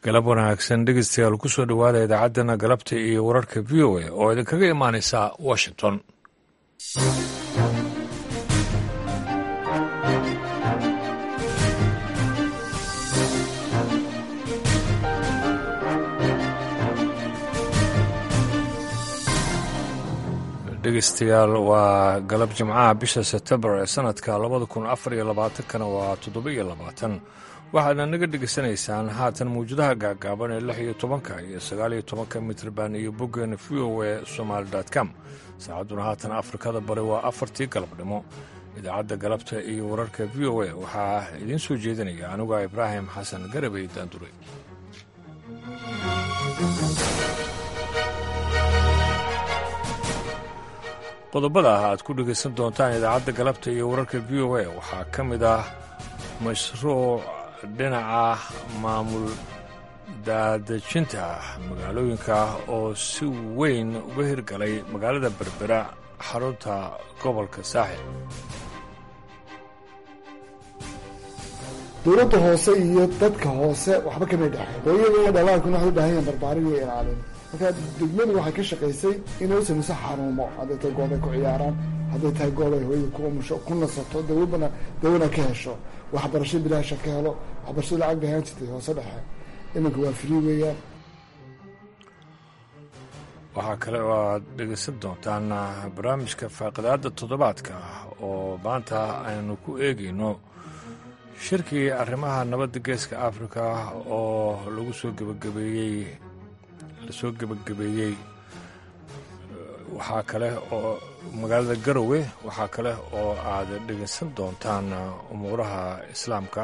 galab wanaagsan dhegeystayaal kusoo dhowaada idaacaddana galabta iyo wararka v o a oo idinkaga imaanaysa washington dhegeystayaal waa galab jimcaha bisha sebtembar ee sanadka labada kun afar iyo labaatankana waa toddoba iyo labaatan waxaadna naga dhegaysanaysaan haatan mawjadaha gaagaaban ee lix iyo tobanka iyo sagaal iyo tobanka mitrban iyo boggeena v o e somaali com saacadduna haatan afrikada bari waa afartii galabnimo idaacadda galabta iyo wararka v o a waxaa idiin soo jeedinaya aniguo ibraahim xasan garabey daandure qodobada ah aad ku dhegaysan doontaan idaacadda galabta iyo wararka v o a waxaa ka mid ah mashruuc dhinaca maamul daadejinta magaalooyinka oo si weyn uga hirgalay magaalada berbera xarunta gobolka saaxil dowladda hoose iyo dadka hoose waxba kamay dhexeen hooyada iyo dhalaalkuna waxay u baahan yahan barbaarin iyo ilaalin marka degmadu waxay ka shaqaysay inay u samayso xaruumo hadday tahay goob ay ku ciyaaraan hadday tahay goob ay hooyada ku umusho ku nasato dawabana dawana ka hesho waxbarasho bilaasha ka helo waxbarasho lacag bay ahaan jirtay hoose dhexe iminka waa free weeyaan waxaa kale oo aad dhegaysan doontaan barnaamijka faaqidaadda toddobaadka oo maanta aynu ku eegayno shirkii arrimaha nabadda geeska afrika oo lagu soo gebagabeeyey lasoo gebagabeeyey waxaa kale oo magaalada garowe waxaa kale oo aad dhegaysan doontaan umuuraha islaamka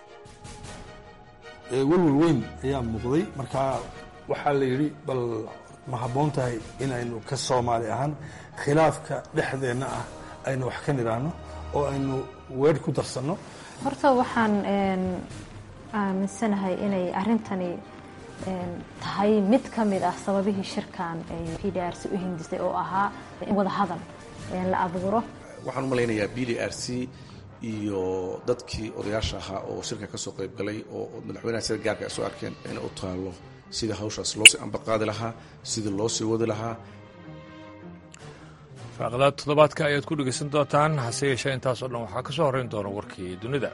welwel weyn ayaa muuqday markaa waxaa la yidhi bal ma habboon tahay inaynu ka soomaali ahaan khilaafka dhexdeenna ah aynu wax ka nidhaahno oo aynu weer ku darsanno horta waxaan aaminsanahay inay arrintani tahay mid ka mid ah sababihii shirkan ay p d r c u hindisay oo ahaa in wada hadal la abuuro waxaan u malaynayaa b d r c iyo dadkii odayaasha ahaa oo shirka ka soo qayb galay oo madaxweynaha sida gaarka ay soo arkeen inay u taallo sidii hawshaas loosii ambaqaadi lahaa sidii loo sii wadi lahaa faaqadaad toddobaadka ayaad ku dhegaysan doontaan hase yeeshee intaasoo dhan waxaa ka soo horrayn doona warkii dunida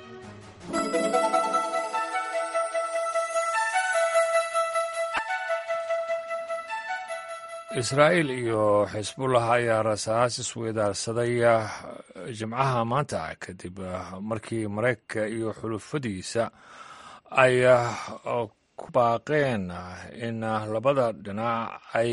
israa'iil iyo xisbullah ayaa rasaas isweydaarsaday jimcaha maanta kadib markii maraykanka iyo xulufadiisa ay ku baaqeen in labada dhinac ay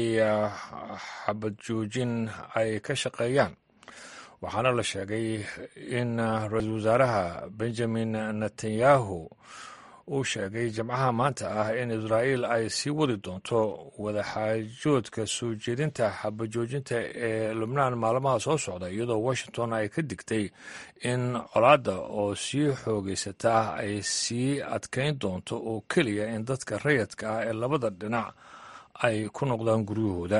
xabad joojin ay ka shaqeeyaan waxaana la sheegay in ra-iisul wasaaraha benjamin netanyahu uu sheegay jimcaha maanta ah in israa'iil ay sii wadi doonto wadaxaajoodka soo jeedinta xabajoojinta ee lubnaan maalmaha soo socda iyadoo washington ay ka digtay in colaadda oo sii xoogeysata ay sii adkayn doonto oo keliya in dadka rayadka ah ee labada dhinac ay ku noqdaan guryahooda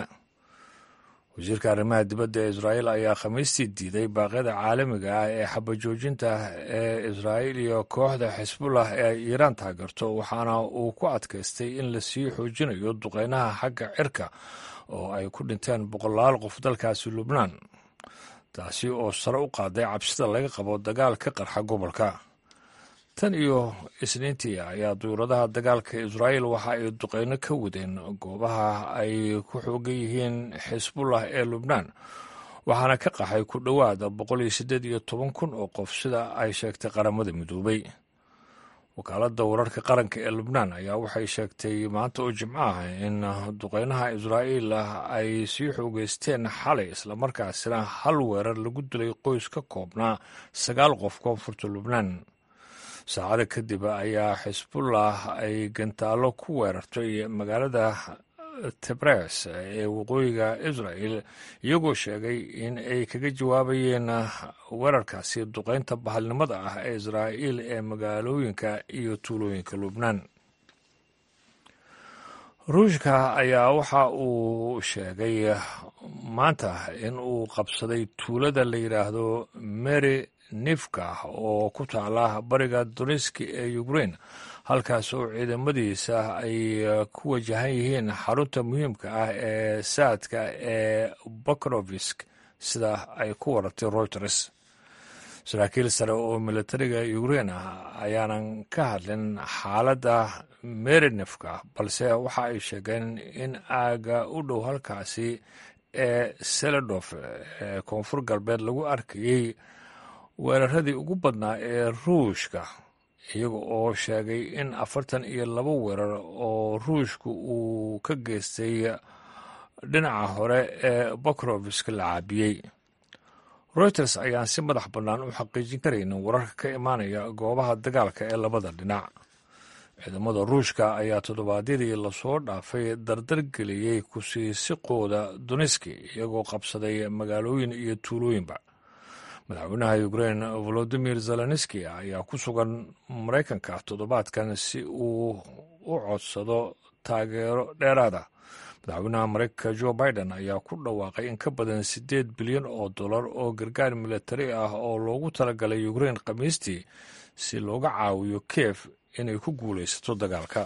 wasiirka arrimaha dibadda ee israa'iil ayaa khamiistii diiday baaqyada caalamiga ah ee xabajoojinta ee israa'iil iyo kooxda xisbullah ee ay iiraan taageerto waxaana uu ku adkaystay in lasii xoojinayo duqeynaha xagga cirka oo ay ku dhinteen boqolaal qof dalkaasi lubnaan taasi oo sare u qaaday cabsida laga qabo dagaal ka qarxa gobolka tan iyo isniintii ayaa duyuuradaha dagaalka israa'iil waxa ay duqeyno ka wadeen goobaha ay ku xoogan yihiin xisbullah ee lubnaan waxaana ka qaxay ku dhowaad boqol iyo siddeed iyo toban kun oo qof sida ay sheegtay qaramada midoobay wakaaladda wararka qaranka ee lubnaan ayaa waxay sheegtay maanta oo jimco ah in duqeynaha israa'iil ay sii xoogeysteen xalay islamarkaasina hal weerar lagu dilay qoys ka koobnaa sagaal qof koonfurta lubnaan saacada kadib ayaa xisbullah ay gantaallo ku weerartay magaalada tebres ee waqooyiga israel iyagoo sheegay in ay kaga jawaabayeen weerarkaasi duqeynta bahalnimada ah ee israa'iil ee magaalooyinka iyo tuulooyinka lubnaan ruushka ayaa waxa uu sheegay maanta in uu qabsaday tuulada la yidhaahdo mary nifka oo ku taala bariga doniski ee ukrain halkaas oo ciidamadiisa ay ku wajahan yihiin xarunta muhiimka ah ee saadka ee bakrovisk sida ay ku waratay reuters saraakiil sare oo militariga ukrain ah ayaanan ka hadlin xaaladda merinefka balse waxa ay sheegeen in aaga u dhow halkaasi ee seledof ee koonfur galbeed lagu arkayey weeraradii ugu badnaa ee ruushka iyaga oo sheegay in afartan iyo laba weerar oo ruushka uu ka geystay dhinaca hore ee bakrovisk la caabiyey reuters ayaan si madax bannaan u xaqiijin karaynin wararka ka imaanaya goobaha dagaalka ee labada dhinac ciidamada ruushka ayaa toddobaadyadii lasoo dhaafay dardar geliyey kusiisiqooda duniski iyagoo qabsaday magaalooyin iyo tuulooyinba madaxweynaha ukrain volodimir zelenski ayaa ku sugan maraykanka toddobaadkan si uu u codsado taageero dheeraada madaxweynaha maraykanka jo biden ayaa ku dhawaaqay in ka badan siddeed bilyan oo dollar oo gargaar militari ah oo loogu talagalay ukrain khamiistii si looga caawiyo kiev inay ku guulaysato dagaalka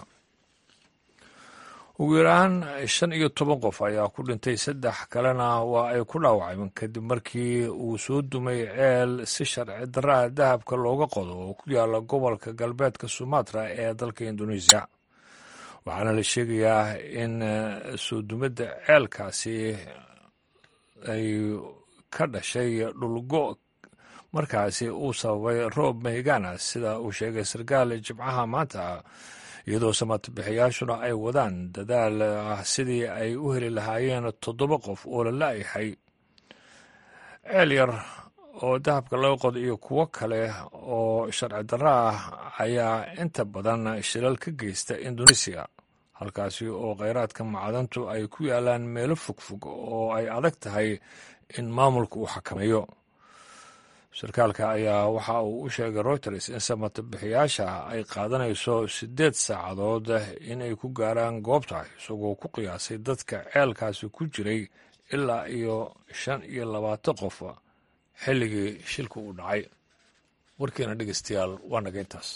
ugu yaraan shan iyo toban qof ayaa ku dhintay saddex kalena waa ay ku dhaawacmeen kadib markii uu soo dumay ceel si sharci darraa dahabka looga qodo oo ku yaala gobolka galbeedka sumatra ee dalka indoneesiya waxaana la sheegayaa in soo dumadda ceelkaasi ay ka dhashay dhulgo markaasi uu sababay roob mahigana sida uu sheegay sarkaal jimcaha maanta iyadoo samatabixiyaashuna ay wadaan dadaal ah sidii ay u heli lahaayeen toddoba qof oo la la-yahay ceel yar oo dahabka laga qodo iyo kuwo kale oo sharci darro ah ayaa inta badan shilal ka geysta indoneesiya halkaasi oo kheyraadka macdantu ay ku yaalaan meelo fogfog oo ay adag tahay in maamulka uu xakameeyo sarkaalka ayaa waxa uu u sheegay reuters in samatabixiyaasha ay qaadanayso siddeed saacadood inay ku gaaraan goobta isagoo ku qiyaasay dadka ceelkaasi ku jiray ilaa iyo shan iyo labaatan qof xilligii shilka uu dhacay warkeena dhegeystayaal waa naga intaas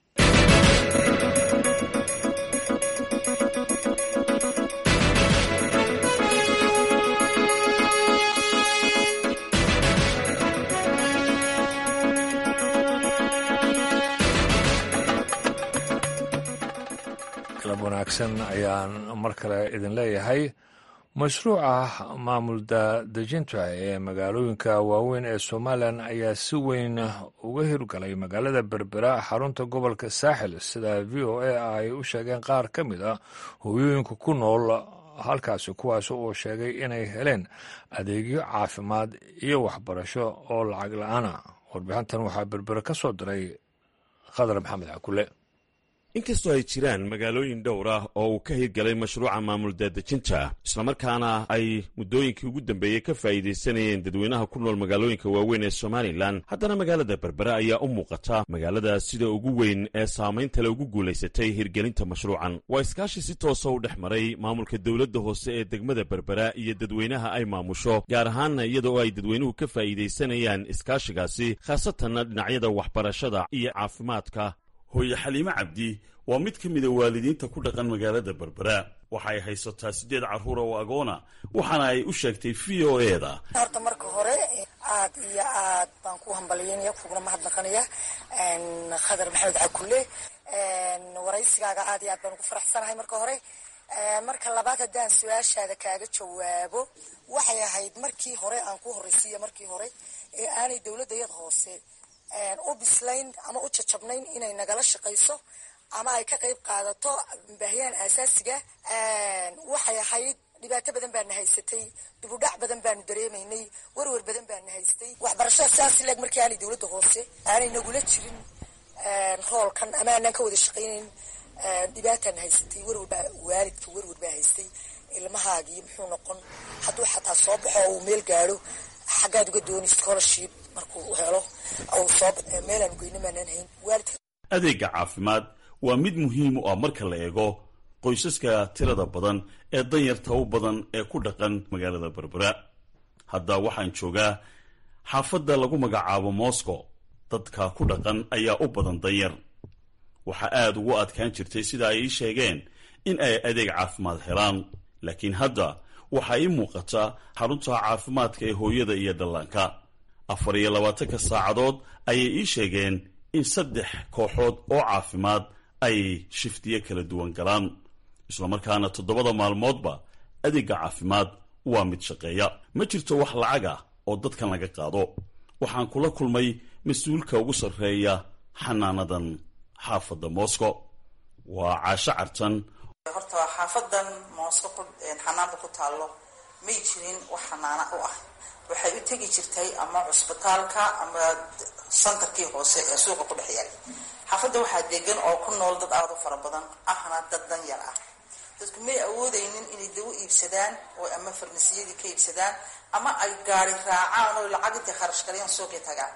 galab wanaagsan ayaan mar kale idin leeyahay mashruuca maamul dadejinta ee magaalooyinka waaweyn ee somalilan ayaa si weyn uga hirgalay magaalada berbera xarunta gobolka saaxil sida v o a ay u sheegeen qaar ka mid a hooyooyinka ku nool halkaasi kuwaas oo sheegay inay heleen adeegyo caafimaad iyo waxbarasho oo lacag la-aana warbixintan waxaa berbere ka soo diray khadar maxamed cakule inkastoo ay jiraan magaalooyin dhowr ah oo uu ka hirgalay mashruuca maamul daadejinta islamarkaana ay muddooyinkii ugu dambeeyey ka faa'iidaysanayeen dadweynaha ku nool magaalooyinka waaweyn ee somalilan haddana magaalada berbera ayaa u muuqata magaalada sida ugu weyn ee saameyntale ugu guulaysatay hirgelinta mashruucan waa iskaashi si toosa u dhex maray maamulka dowladda hoose ee degmada berbera iyo dadweynaha ay maamusho gaar ahaanna iyada oo ay dadweynuhu ka faa'iidaysanayaan iskaashigaasi khaasatanna dhinacyada waxbarashada iyo caafimaadka hooye xaliime cabdi waa mid ka mida waalidiinta ku dhaqan magaalada berbera waxa ay haysataa siddeed carruura oo agoona waxaana ay u sheegtay v o e da horta marka hore aad iyo aad baan ku hambalyeynaya kuguna mahadnaqanaya khadar maxamed cakule waraysigaaga aad iyo aad baan ugu faraxsanahay marka hore marka labaad haddaan su-aashaada kaaga jawaabo waxay ahayd markii hore aan ku horraysiiya markii hore ee aanay dowladda yad hoose u bislayn ama u jajabnayn inay nagala shaqayso ama ay ka qayb qaadato baahiyaan aasaasiga waxay ahayd dhibaato badan baana haysatay dubudhac badan baanu dareemaynay werwer badan baana haystay waxbarashada sidaas leeg markii aanay dowladda hoose aanay nagula jirin roolkan ama aanaan ka wada shaqaynayn dhibaataana haysatay werwerbaa waalidka werwer baa haystay ilmahaagii muxuu noqon hadduu xataa soo baxo oo uu meel gaadho xaggaad uga dooni scholarship markuu helo soo meelaan ugeyna maanaan hayn waalidka adeegga caafimaad waa mid muhiim u ah marka la eego qoysaska tirada badan ee danyarta u badan ee ku dhaqan magaalada berbera hadda waxaan joogaa xaafadda lagu magacaabo moscow dadka ku dhaqan ayaa u badan danyar waxaa aad ugu adkaan jirtay sida ay ii sheegeen in ay adeeg caafimaad helaan laakiin hadda waxaa ii muuqata xarunta caafimaadka ee hooyada iyo dhallaanka afar iyo labaatanka saacadood ayay ii sheegeen in saddex kooxood oo caafimaad ay shiftiyo kala duwan galaan islamarkaana toddobada maalmoodba adeegga caafimaad waa mid shaqeeya ma jirto wax lacag ah oo dadkan laga qaado waxaan kula kulmay mas-uulka ugu sarreeya xanaanadan xaafadda moscow waa caasho cartan horta xaafadan moosko xanaanada ku taallo may jirin wax xanaana u ah waxay u tegi jirtay ama cusbitaalka ama santarkii hoose ee suuqa ku dhex yaal xaafadda waxaa degan oo ku nool dad aada u fara badan ahna dad dan yar ah dadku may awoodaynin inay dawo iibsadaan oo ama farmasiyadii ka iibsadaan ama ay gaari raacaan oo lacag intay kharash galayaan suuqii tagaan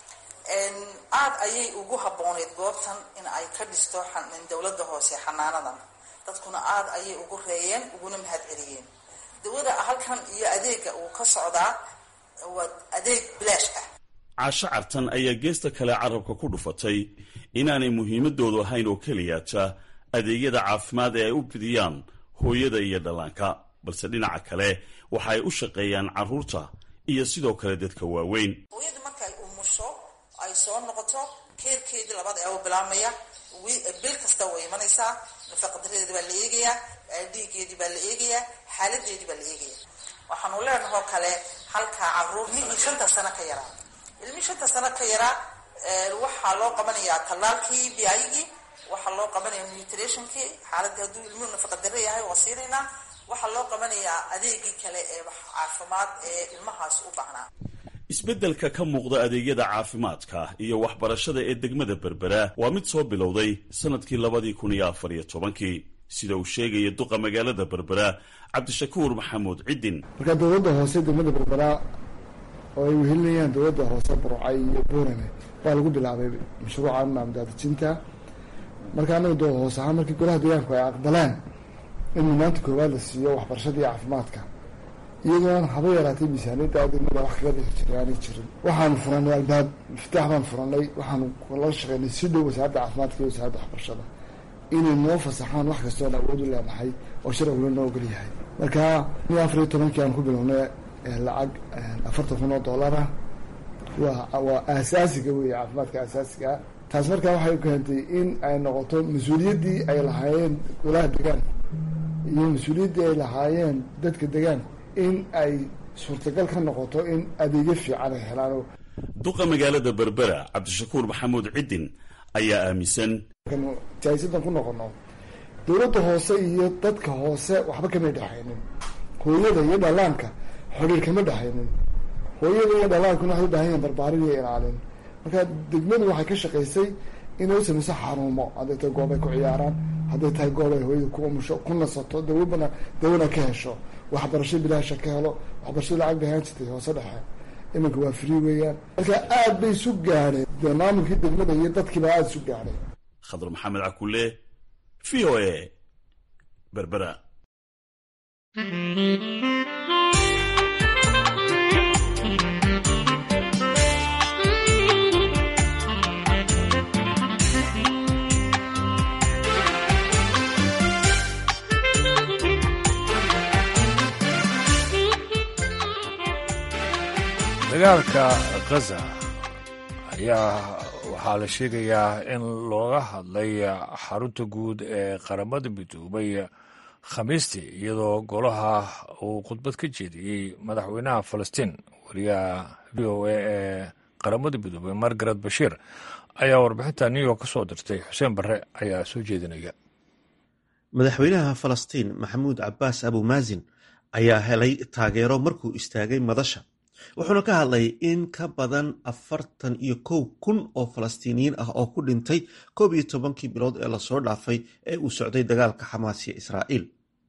aada ayay ugu habbooneyd goobtan in ay ka dhisto dowladda hoose xanaanadan dadkuna aada ayay ugu reeyeen uguna mahad celiyeen dawada halkan iyo adeega uu ka socdaa waa adeeg bilaash ah caasho cartan ayaa geesta kale carabka ku dhufatay inaanay muhiimadoodu ahayn oo keliyaata adeegyada caafimaad ee ay u fidiyaan hooyada iyo dhallaanka balse dhinaca kale waxa ay u shaqeeyaan carruurta iyo sidoo kale dadka waaweyn hooyadu marka ay umusho ay soo noqoto keerkeedii labada eebo bilaabmaya bil kasta way imanaysaa nafaqadaradeedi baa la eegayaa dhiigeedii baa la eegayaa xaaladeedii baa la eegayaa waxaanu leenahoo kale halkaa caruur ilmihii shanta sano ka yaraa ilmihii shanta sano ka yaraa waxaa loo qabanayaa tallaalkii biayigii waxaa loo qabanaya nutrationkii xaaladii hadduu ilmuhu nafaqadaro yahay waa siinaynaa waxaa loo qabanayaa adeegii kale ee caafimaad ee ilmahaas u baahnaa isbeddelka ka muuqda adeegyada caafimaadka iyo waxbarashada ee degmada berbera waa mid soo bilowday sannadkii labadii kun iyo afar iyo tobankii sida uu sheegaya duqa magaalada berbera cabdishakuur maxamuud ciddin marka dowladda hoose degmada berbera oo ay wehelinayaan dowladda hoose burcay iyo buurame baa lagu bilaabay mashruuca maamdaadijinta marka anaga doo hoos ahaan markii golaha deegaanku ay aqbaleen in mudnaanta koowaad la siiyo waxbarashada iyo caafimaadka iyadoon haba yaraatay miisaaniyadda degmada wax kaga dhixi jiray aanay jirin waxaanu furanay albaab iftaax baan furanay waxaanu la shaqeynay si dhow wasaaradda caafimaadka iyo wasaaradda waxbarashada inay noo fasaxaan wax kastoon awood u leenahay oo sharciguna noo ogol yahay marka ni afar iyo tobankii aan ku bilownay lacag afartan kun oo dollara waa waa aasaasiga wey caafimaadka aasaasigaa taas markaa waxay keentay in ay noqoto mas-uuliyaddii ay lahaayeen golaha deegaanku iyo mas-uuliyaddii ay lahaayeen dadka deegaanku in ay suurtagal ka noqoto in adeegyo fiican ay helaan duqa magaalada berbera cabdishakuur maxamuud ciddin ayaa aaminsan jaahisadan ku noqono dowladda hoose iyo dadka hoose waxba kamay dhexaynin hooyada iyo dhallaanka xodhiir kama dhexaynin hooyada iyo dhallaankuna waxay u baahan yahin barbaarin iyo ilaalin marka degmadu waxay ka shaqaysay inay u samayso xaruumo hadday tahay goob ay ku ciyaaraan hadday tahay goob ay hooyada ku umusho ku nasato dawabana dawana ka hesho waxbarasho bilaasha ka helo waxbarashada lacag bay ahaan jirtay hoose dhexe iminka waa free weeyaan marka aad bay isu gaadheen dee maamulkii degmada iyo dadkiibaa aada isu gaadhay khadar maxamed cakule v o a berbera dagaalka khaza ayaa waxaa la sheegayaa in looga hadlay xarunta guud ee qaramada midoobay khamiistii iyadoo golaha uu khudbad ka jeediyey madaxweynaha falastiin wariyaha v o a ee qaramada midoobay margaret bashiir ayaa warbixinta new york ka soo dirtay xuseen barre ayaa soo jeedinaya madaxweynaha falastiin maxamuud cabaas abumaazin ayaa helay taageero markuu istaagay madasha wuxuuna ka hadlay in ka badan afartan iyo kow kun oo falastiiniyiin ah oo ku dhintay koob iyo tobankii bilood ee lasoo dhaafay ee uu socday dagaalka xamaas iyo israa'iil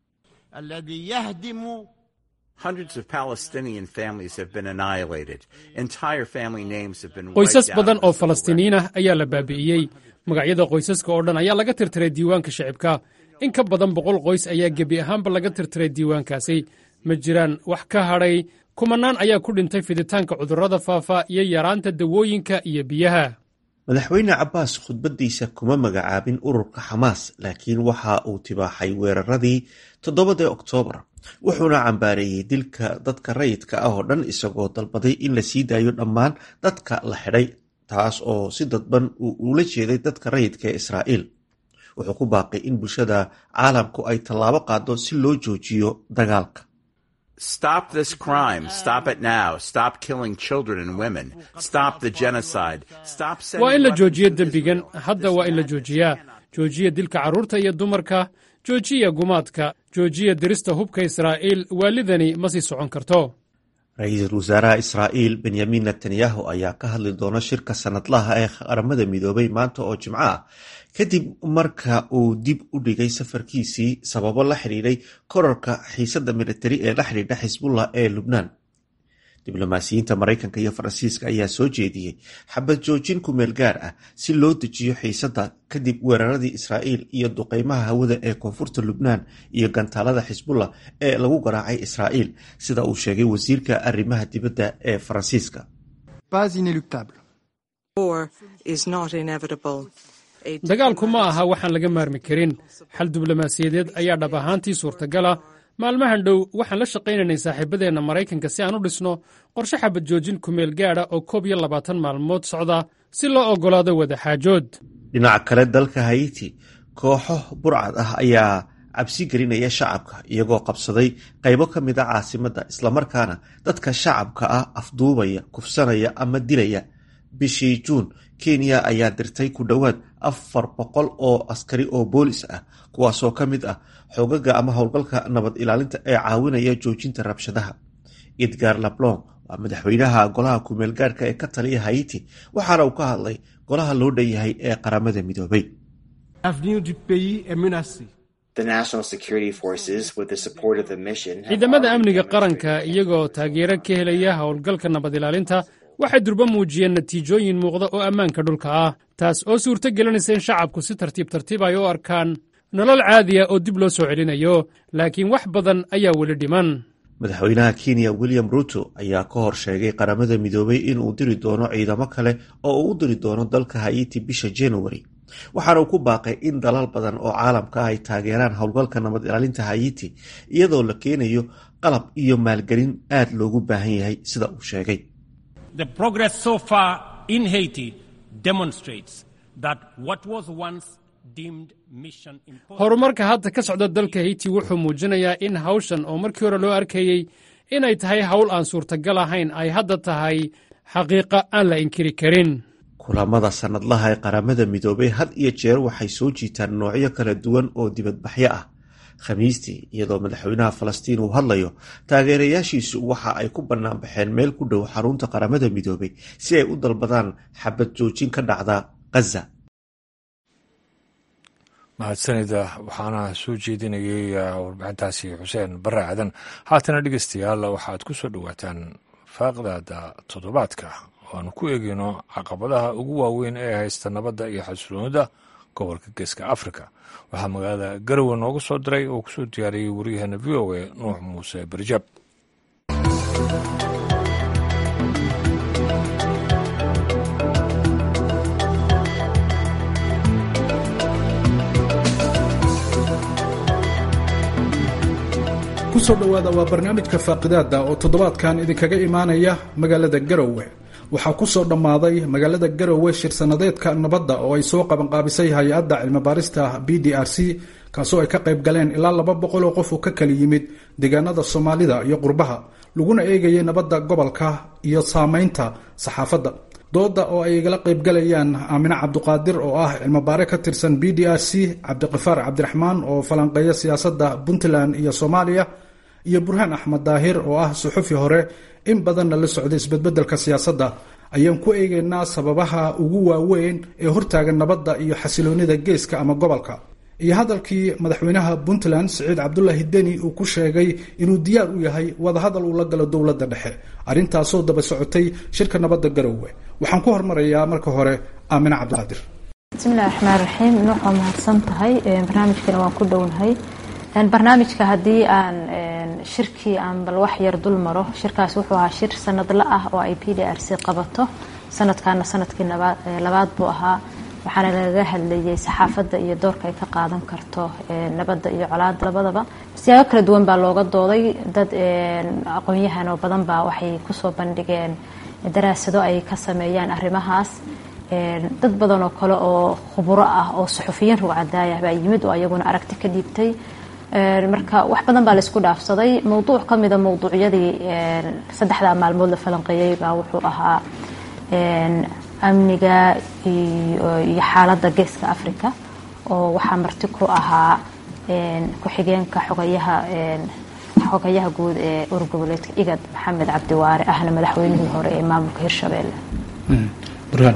qoysas badan oo falastiiniyiin ah ayaa la baabi'iyey magacyada qoysaska oo dhan ayaa laga tirtiray diiwaanka shicibka in ka badan boqol qoys ayaa gebi ahaanba laga tirtiray diiwaankaasi ma jiraan wax ka hadhay kumanaan ayaa ku dhintay fiditaanka cudurrada faafa iyo yaraanta dawooyinka iyo biyaha madaxweyne cabbaas khudbaddiisa kuma magacaabin ururka xamaas laakiin waxa uu tibaaxay weeraradii toddobadii oktoobar wuxuuna cambaareeyey dilka dadka rayidka ah oo dhan isagoo dalbaday in la sii daayo dhammaan dadka la xidhay taas oo si dadban uu ula jeeday dadka rayidka ee israa'iil wuxuu ku baaqay in bulshada caalamku ay tallaabo qaado si loo joojiyo dagaalka Stop this crime. Stop it now. Stop killing children and women. Stop the genocide. Stop waa in la joojiyo dembigan hadda waa in la joojiyaa joojiya dilka carruurta iyo dumarka joojiya gumaadka joojiya dirista hubka israa'iil waalidani ma sii socon karto ra-iisul wasaaraha israa'iil benyamin netanyahu ayaa ka hadli doona shirka sanadlaha ee qaramada midoobay maanta oo jimco ah kadib marka uu dib u dhigay safarkiisii sababo la xidhiidhay korarka xiisadda militari ee la xidhiidha xisbullah ee lubnaan diblomaasiyiinta maraykanka iyo faransiiska ayaa soo jeediyey xabad joojin kumeel gaar ah si loo dejiyo xiisadda kadib weeraradii israa'iil iyo duqeymaha hawada ee koonfurta lubnaan iyo gantaalada xisbullah ee lagu garaacay israa'iil sida uu sheegay wasiirka arrimaha dibadda ee faransiiska dagaalku ma aha waxaan laga maarmi karin xal diblomaasiyadeed ayaa dhab ahaantii suurtagala maalmahan dhow waxaan la shaqaynaynay saaxiibadeenna maraykanka si aan u dhisno qorshe xabad joojin kumeel gaadha oo koob iyo labaatan maalmood socda si loo oggolaado wadaxaajood dhinaca kale dalka haiti kooxo burcad ah ayaa cabsi gelinaya shacabka iyagoo qabsaday qaybo ka mid a caasimadda islamarkaana dadka shacabka ah afduubaya kufsanaya ama dilaya bishii juun kenya ayaa dirtay ku dhowaad afar boqol oo askari oo boolis ah kuwaasoo ka mid ah xoogaga ama howlgalka nabad ilaalinta ee caawinaya joojinta rabshadaha edgar lablon waa madaxweynaha golaha kumeel gaarhka ee ka taliya haiti waxaana uu ka hadlay golaha loo dhan yahay ee qaramada midoobay ciidamada amniga qaranka iyagoo taageero ka helaya howlgalka nabad ilaalinta waxay durbo muujiyeen natiijooyin muuqda oo ammaanka dhulka ah taas oo suurto gelinaysa in shacabku si tartiib tartiib ay u arkaan nolol caadiya oo dib loo soo celinayo laakiin wax badan ayaa weli dhiman madaxweynaha kenya william ruto ayaa ka hor sheegay qaramada midoobay inuu diri doono ciidamo kale oo uu u diri doono dalka haiti bisha januari waxaana uu ku baaqay in dalal badan oo caalamka ah ay taageeraan howlgalka nabad ilaalinta haiti iyadoo la keenayo qalab iyo maalgelin aad loogu baahan yahay sida uu sheegay horumarka hadda ka socda dalka haiti wuxuu muujinayaa in hawshan oo markii hore loo arkayey inay tahay hawl aan suurtagal ahayn ay hadda tahay xaqiiqa aan la inkiri karin kulamada sannadlaha ee qaramada midoobay had iyo jeer waxay soo jiitaan noocyo kala duwan oo dibadbaxyo ah khamiistii iyadoo madaxweynaha falastiin uu hadlayo taageerayaashiisu waxa ay ku bannaanbaxeen meel ku dhow xarunta qaramada midoobay si ay u dalbadaan xabad joojin ka dhacda ghaza mahadsanida waxaana soo jeedinayay warbixintaasi xuseen bare aadan haatana dhegeystayaal waxaad ku soo dhowaataan faaqdaada toddobaadka oo aanu ku eegeyno caqabadaha ugu waaweyn ee haysta nabadda iyo xasiloonida gobolka geeska afrika waxaa magaalada garowe noogu soo diray oo kusoo diyaariyey waryaheena v o a nuux muuse barjaab kusoo dhowaada waa barnaamijka faaqidaada oo toddobaadkan idinkaga imaanaya magaalada garowe waxaa ku soo dhammaaday magaalada garowe shir sanadeedka nabadda oo ay soo qabanqaabisay hay-adda cilmibaarista b d r c kaasoo ay ka qayb galeen ilaa laba boqol oo qof oo ka kala yimid deegaanada soomaalida iyo qurbaha laguna eegayay nabadda gobolka iyo saameynta saxaafadda dooda oo ay igala qaybgalayaan aamine cabduqaadir oo ah cilmibaare ka tirsan b d r c cabdiqifaar cabdiraxmaan oo falanqeeya siyaasadda puntland iyo soomaaliya iyo burhaan axmed daahir oo ah suxufi hore in badanna la socday isbedbedelka siyaasadda ayaan ku eegaynaa sababaha ugu waaweyn ee hortaagan nabadda iyo xasiloonida geeska ama gobolka iyo hadalkii madaxweynaha puntland siciid cabdulaahi deni uu ku sheegay inuu diyaar u yahay wadahadal uu la galo dowladda dhexe arrintaasoo daba socotay shirka nabadda garowe waxaan ku hormarayaa marka hore aamine cabdiqaadir bismillahi raxmaan raxiim nuux waa mahadsan tahay barnaamijkana waan ku dhownahay barnaamijka haddii aan shirkii aan bal wax yar dul maro shirkaas wuxuu ahaa shir sanadla ah oo ay p d r c qabato sanadkaana sanadkii labaad buu ahaa waxaana lagaga hadlayay saxaafadda iyo doorka ay ka qaadan karto nabadda iyo colaada labadaba siyaabo kala duwan baa looga dooday dad aqoon-yahan oo badan baa waxay kusoo bandhigeen daraasado ay ka sameeyaan arrimahaas dad badan oo kale oo khuburo ah oo suxufiyiin rugcadaaya baa yimid oo ayaguna aragti ka dhiibtay marka wax badan baa laisku dhaafsaday mowduuc ka mida mowduucyadii saddexdaa maalmood la falanqeeyey baa wuxuu ahaa amniga iyo xaaladda geeska africa oo waxaa marti ku ahaa ku-xigeenka xogayaha xogayaha guud ee urgoboleedka igad maxamed cabdiwaare ahna madaxweynihii hore ee maamulka hirshabelle burhaan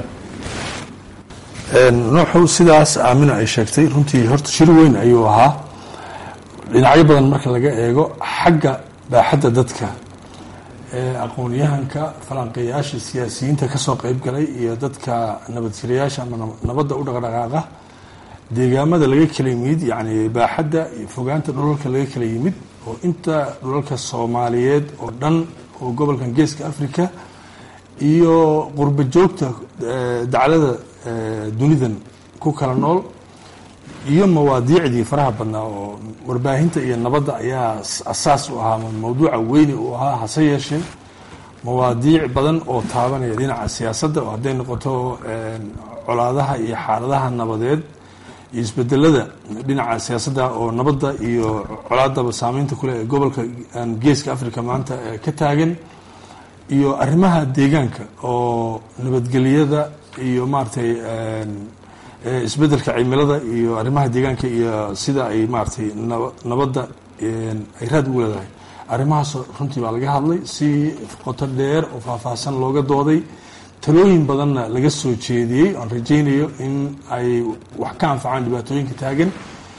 nooxow sidaas aamina ay sheegtay runtii horta shir weyn ayuu ahaa dhinacyo badan marka laga eego xagga baaxadda dadka aqoon-yahanka falanqeeyaasha siyaasiyiinta kasoo qeyb galay iyo dadka nabadjirayaasha ama nabadda u dhaqdhaqaaqa deegaamada laga kala yimid yacni baaxadda iyo fogaanta dhulalka laga kala yimid oo inta dhulalka soomaaliyeed oo dhan oo gobolkan geeska africa iyo qurba joogta daclada dunidan ku kala nool iyo mawaadiicdii faraha badnaa oo warbaahinta iyo nabadda ayaa asaas u ahaa mawduuca weyni uu ahaa hase yeeshee mawaadiic badan oo taabanaya dhinaca siyaasadda oo hadday noqoto colaadaha iyo xaaladaha nabadeed iyo isbedelada dhinaca siyaasadda oo nabadda iyo colaadaba saameynta kuleh ee gobolka geeska africa maanta ka taagan iyo arrimaha deegaanka oo nabadgelyada iyo maaragtay isbedelka cimilada iyo arrimaha deegaanka iyo sida ay maaragtay nabadda ay raad ugu leedahay arrimahaas runtii baa laga hadlay si qoto dheer oo faahfaahsan looga dooday talooyin badanna laga soo jeediyey aan rajaynayo in ay wax ka anfacaan dhibaatooyinka taagan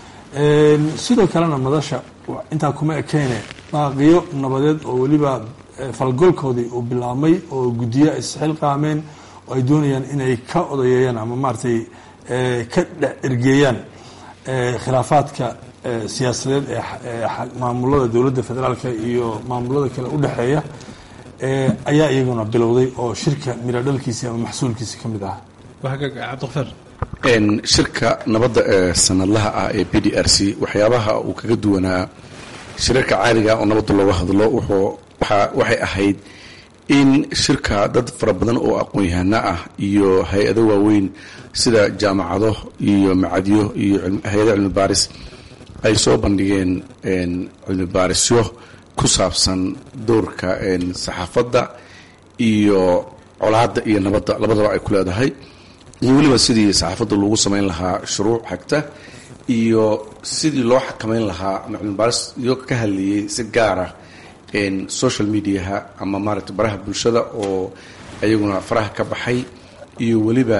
sidoo kalena madasha intaa kuma ekeyne baaqiyo nabadeed oo weliba falgolkoodii uu bilaabmay oo guddiyo ay isxilqaameen oo ay doonayaan inay ka odayeeyaan ama maaragtay ka ergeeyaan khilaafaadka siyaasadeed ee maamulada dowladda federaalka iyo maamulada kale u dhexeeya ayaa iyaguna bilowday oo shirka miro dhalkiisi ama maxsuulkiisi ka mid ah cabdiqafaar shirka nabadda ee sanadlaha ah ee b d r c waxyaabaha uu kaga duwanaa shirarka caadiga oo nabadda looga hadlo wuxuu waxay ahayd in shirka dad fara badan oo aqoon-yahano ah iyo hay-ado waaweyn sida jaamacado iyo macadyo iyo hay-ado cilmi baaris ay soo bandhigeen cilmi baarisyo ku saabsan doorka saxaafadda iyo colaadda iyo nabadda labadaba ay ku leedahay iyo weliba sidii saxaafadda loogu samayn lahaa shuruuc xagta iyo sidii loo xakamayn lahaa ama cilmi baaris iyo ka hadlayay si gaara social mediaha ama maaragtay baraha bulshada oo ayaguna faraha ka baxay iyo weliba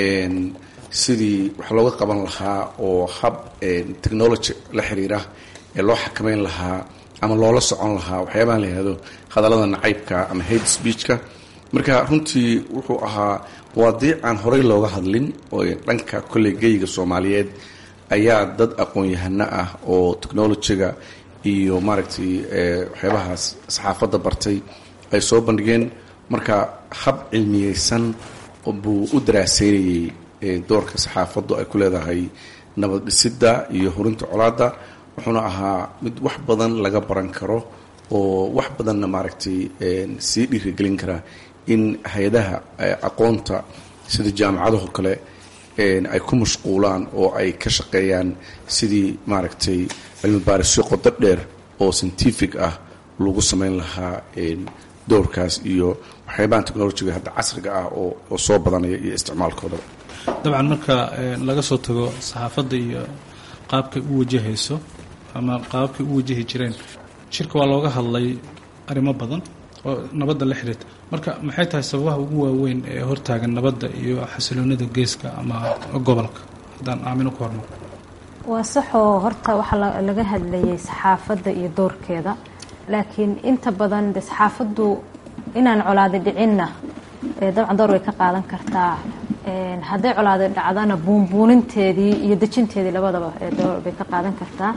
sidii wax looga qaban lahaa oo hab technology la xiriira ee loo xakamayn lahaa ama loola socon lahaa waxyaabaha la yihahdo hadallada nacaybka ama hate speechka marka runtii wuxuu ahaa mawaadiic aan horey looga hadlin oo dhanka kolley geyga soomaaliyeed ayaa dad aqoon-yahano ah oo technologyga iyo maaragtay waxyaabahaas saxaafadda bartay ay soo bandhigeen marka hab cilmiyeysan buu u daraaseynayey doorka saxaafaddu ay ku leedahay nabad dhisidda iyo horinta colaadda wuxuuna ahaa mid wax badan laga baran karo oo wax badanna maaragtay sii dhiirigelin kara in hay-adaha aqoonta sida jaamacadaho kale ay ku mashquulaan oo ay ka shaqeeyaan sidii maaragtay cilmi baarisyo qodo dheer oo scientific ah lagu samayn lahaa doorkaas iyo waxyaabahan technolojiga hadda casriga ah oo soo badanaya iyo isticmaalkoodaba dabcan marka laga soo tago saxaafadda iyo qaabkay u wajahayso ama qaababkay u wajahi jireen shirka waa looga hadlay arrimo badan oo nabadda la xiriirta marka maxay tahay sababaha ugu waaweyn ee hortaagan nabadda iyo xasiloonida geeska ama gobolka haddaan aamino ku hormar waa saxoo horta waxaa laga hadlayay saxaafadda iyo doorkeeda laakiin inta badan de saxaafaddu inaan colaadi dhicinna dabcan door way ka qaadan kartaa hadday colaadi dhacdana buunbuuninteedii iyo dejinteedii labadaba door bay ka qaadan kartaa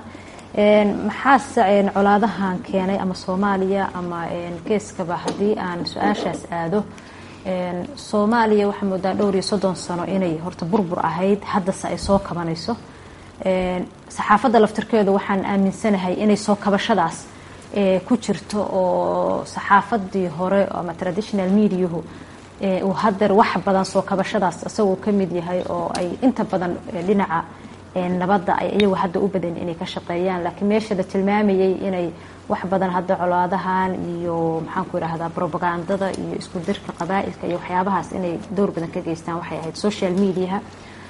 maxaase colaadahan keenay ama soomaaliya ama geeskaba haddii aan su-aashaas aado soomaaliya waxaa moodaa dhowr iyo soddon sano inay horta burbur ahayd haddase ay soo kabanayso saxaafadda laftirkeedu waxaan aaminsanahay inay soo kabashadaas ku jirto oo saxaafadii hore ama traditional mediahu uu hadeer wax badan soo kabashadaas isagoo ka mid yahay oo ay inta badan dhinaca nabadda ay iyagu hadda u badan inay ka shaqeeyaan laakiin meesha la tilmaamayay inay wax badan hadda colaadahan iyo maxaanku idhaahdaa propagandada iyo isku dirka qabaa-ilka iyo waxyaabahaas inay dowr badan ka geystaan waxay ahayd social mediaha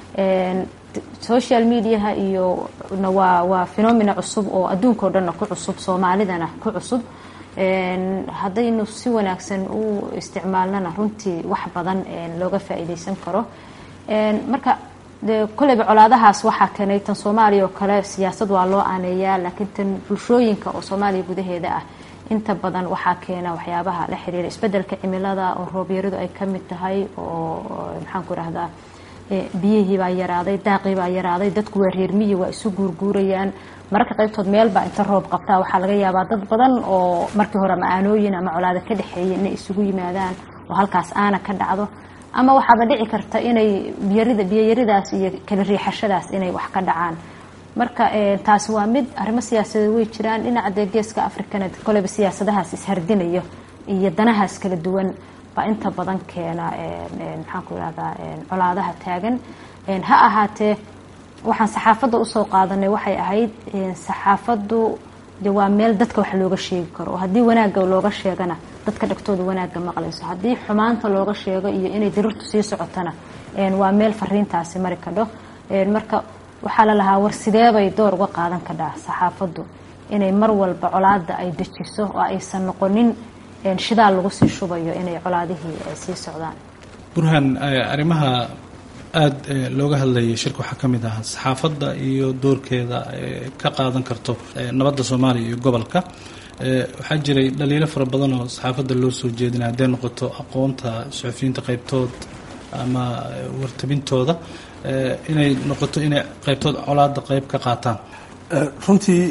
social mediaha iyo waa waa phenomena cusub oo adduunkao dhanna ku cusub soomaalidana ku cusub haddaynu si wanaagsan u isticmaalnana runtii wax badan looga faa-iideysan karo marka de kolleyba colaadahaas waxaa keenay tan soomaaliya oo kale siyaasad waa loo aaneeyaa laakiin tan bulshooyinka oo soomaaliya gudaheeda ah inta badan waxaa keena waxyaabaha la xiriira isbedelka cimilada oo roobyaradu ay ka mid tahay oo maxaanku idhahdaa biyihii baa yaraaday daaqii baa yaraaday dadku waa reermiyi waa isu guurguurayaan mararka qaybtood meelbaa inta roob qabtaa waxaa laga yaabaa dad badan oo markii hore ama aanooyin ama colaado ka dhexeeya inay isugu yimaadaan oo halkaas aana ka dhacdo ama waxaaba dhici karta inay biyarida biyayaridaas iyo kala riixashadaas inay wax ka dhacaan marka taasi waa mid arrimo siyaasadeed way jiraan dhinaca dee geeska afrikana koleyba siyaasadahaas ishardinayo iyo danahaas kala duwan baa inta badan keena maxaanku irahdaa colaadaha taagan ha ahaatee waxaan saxaafadda usoo qaadanay waxay ahayd saxaafaddu de waa meel dadka wax looga sheegi karo oo haddii wanaagga looga sheegana dadka dhagtooda wanaagga maqlayso haddii xumaanta looga sheego iyo inay dirirtu sii socotona waa meel fariintaasi mari kadho marka waxaa la lahaa war sideebay door uga qaadan kadhaa saxaafaddu inay mar walba colaada ay dejiso oo aysan noqonin shidaal lagu sii shubayo inay colaadihii sii socdaan burhan arrimaha aada looga hadlayay shirka waxaa ka mid ah saxaafadda iyo doorkeeda ka qaadan karto nabadda soomaaliya iyo gobolka waxaa jiray dhaliilo fara badan oo saxaafadda loo soo jeedinay hadday noqoto aqoonta suxufiyiinta qaybtood ama wartabintooda inay noqoto inay qaybtood colaada qayb ka qaataan runtii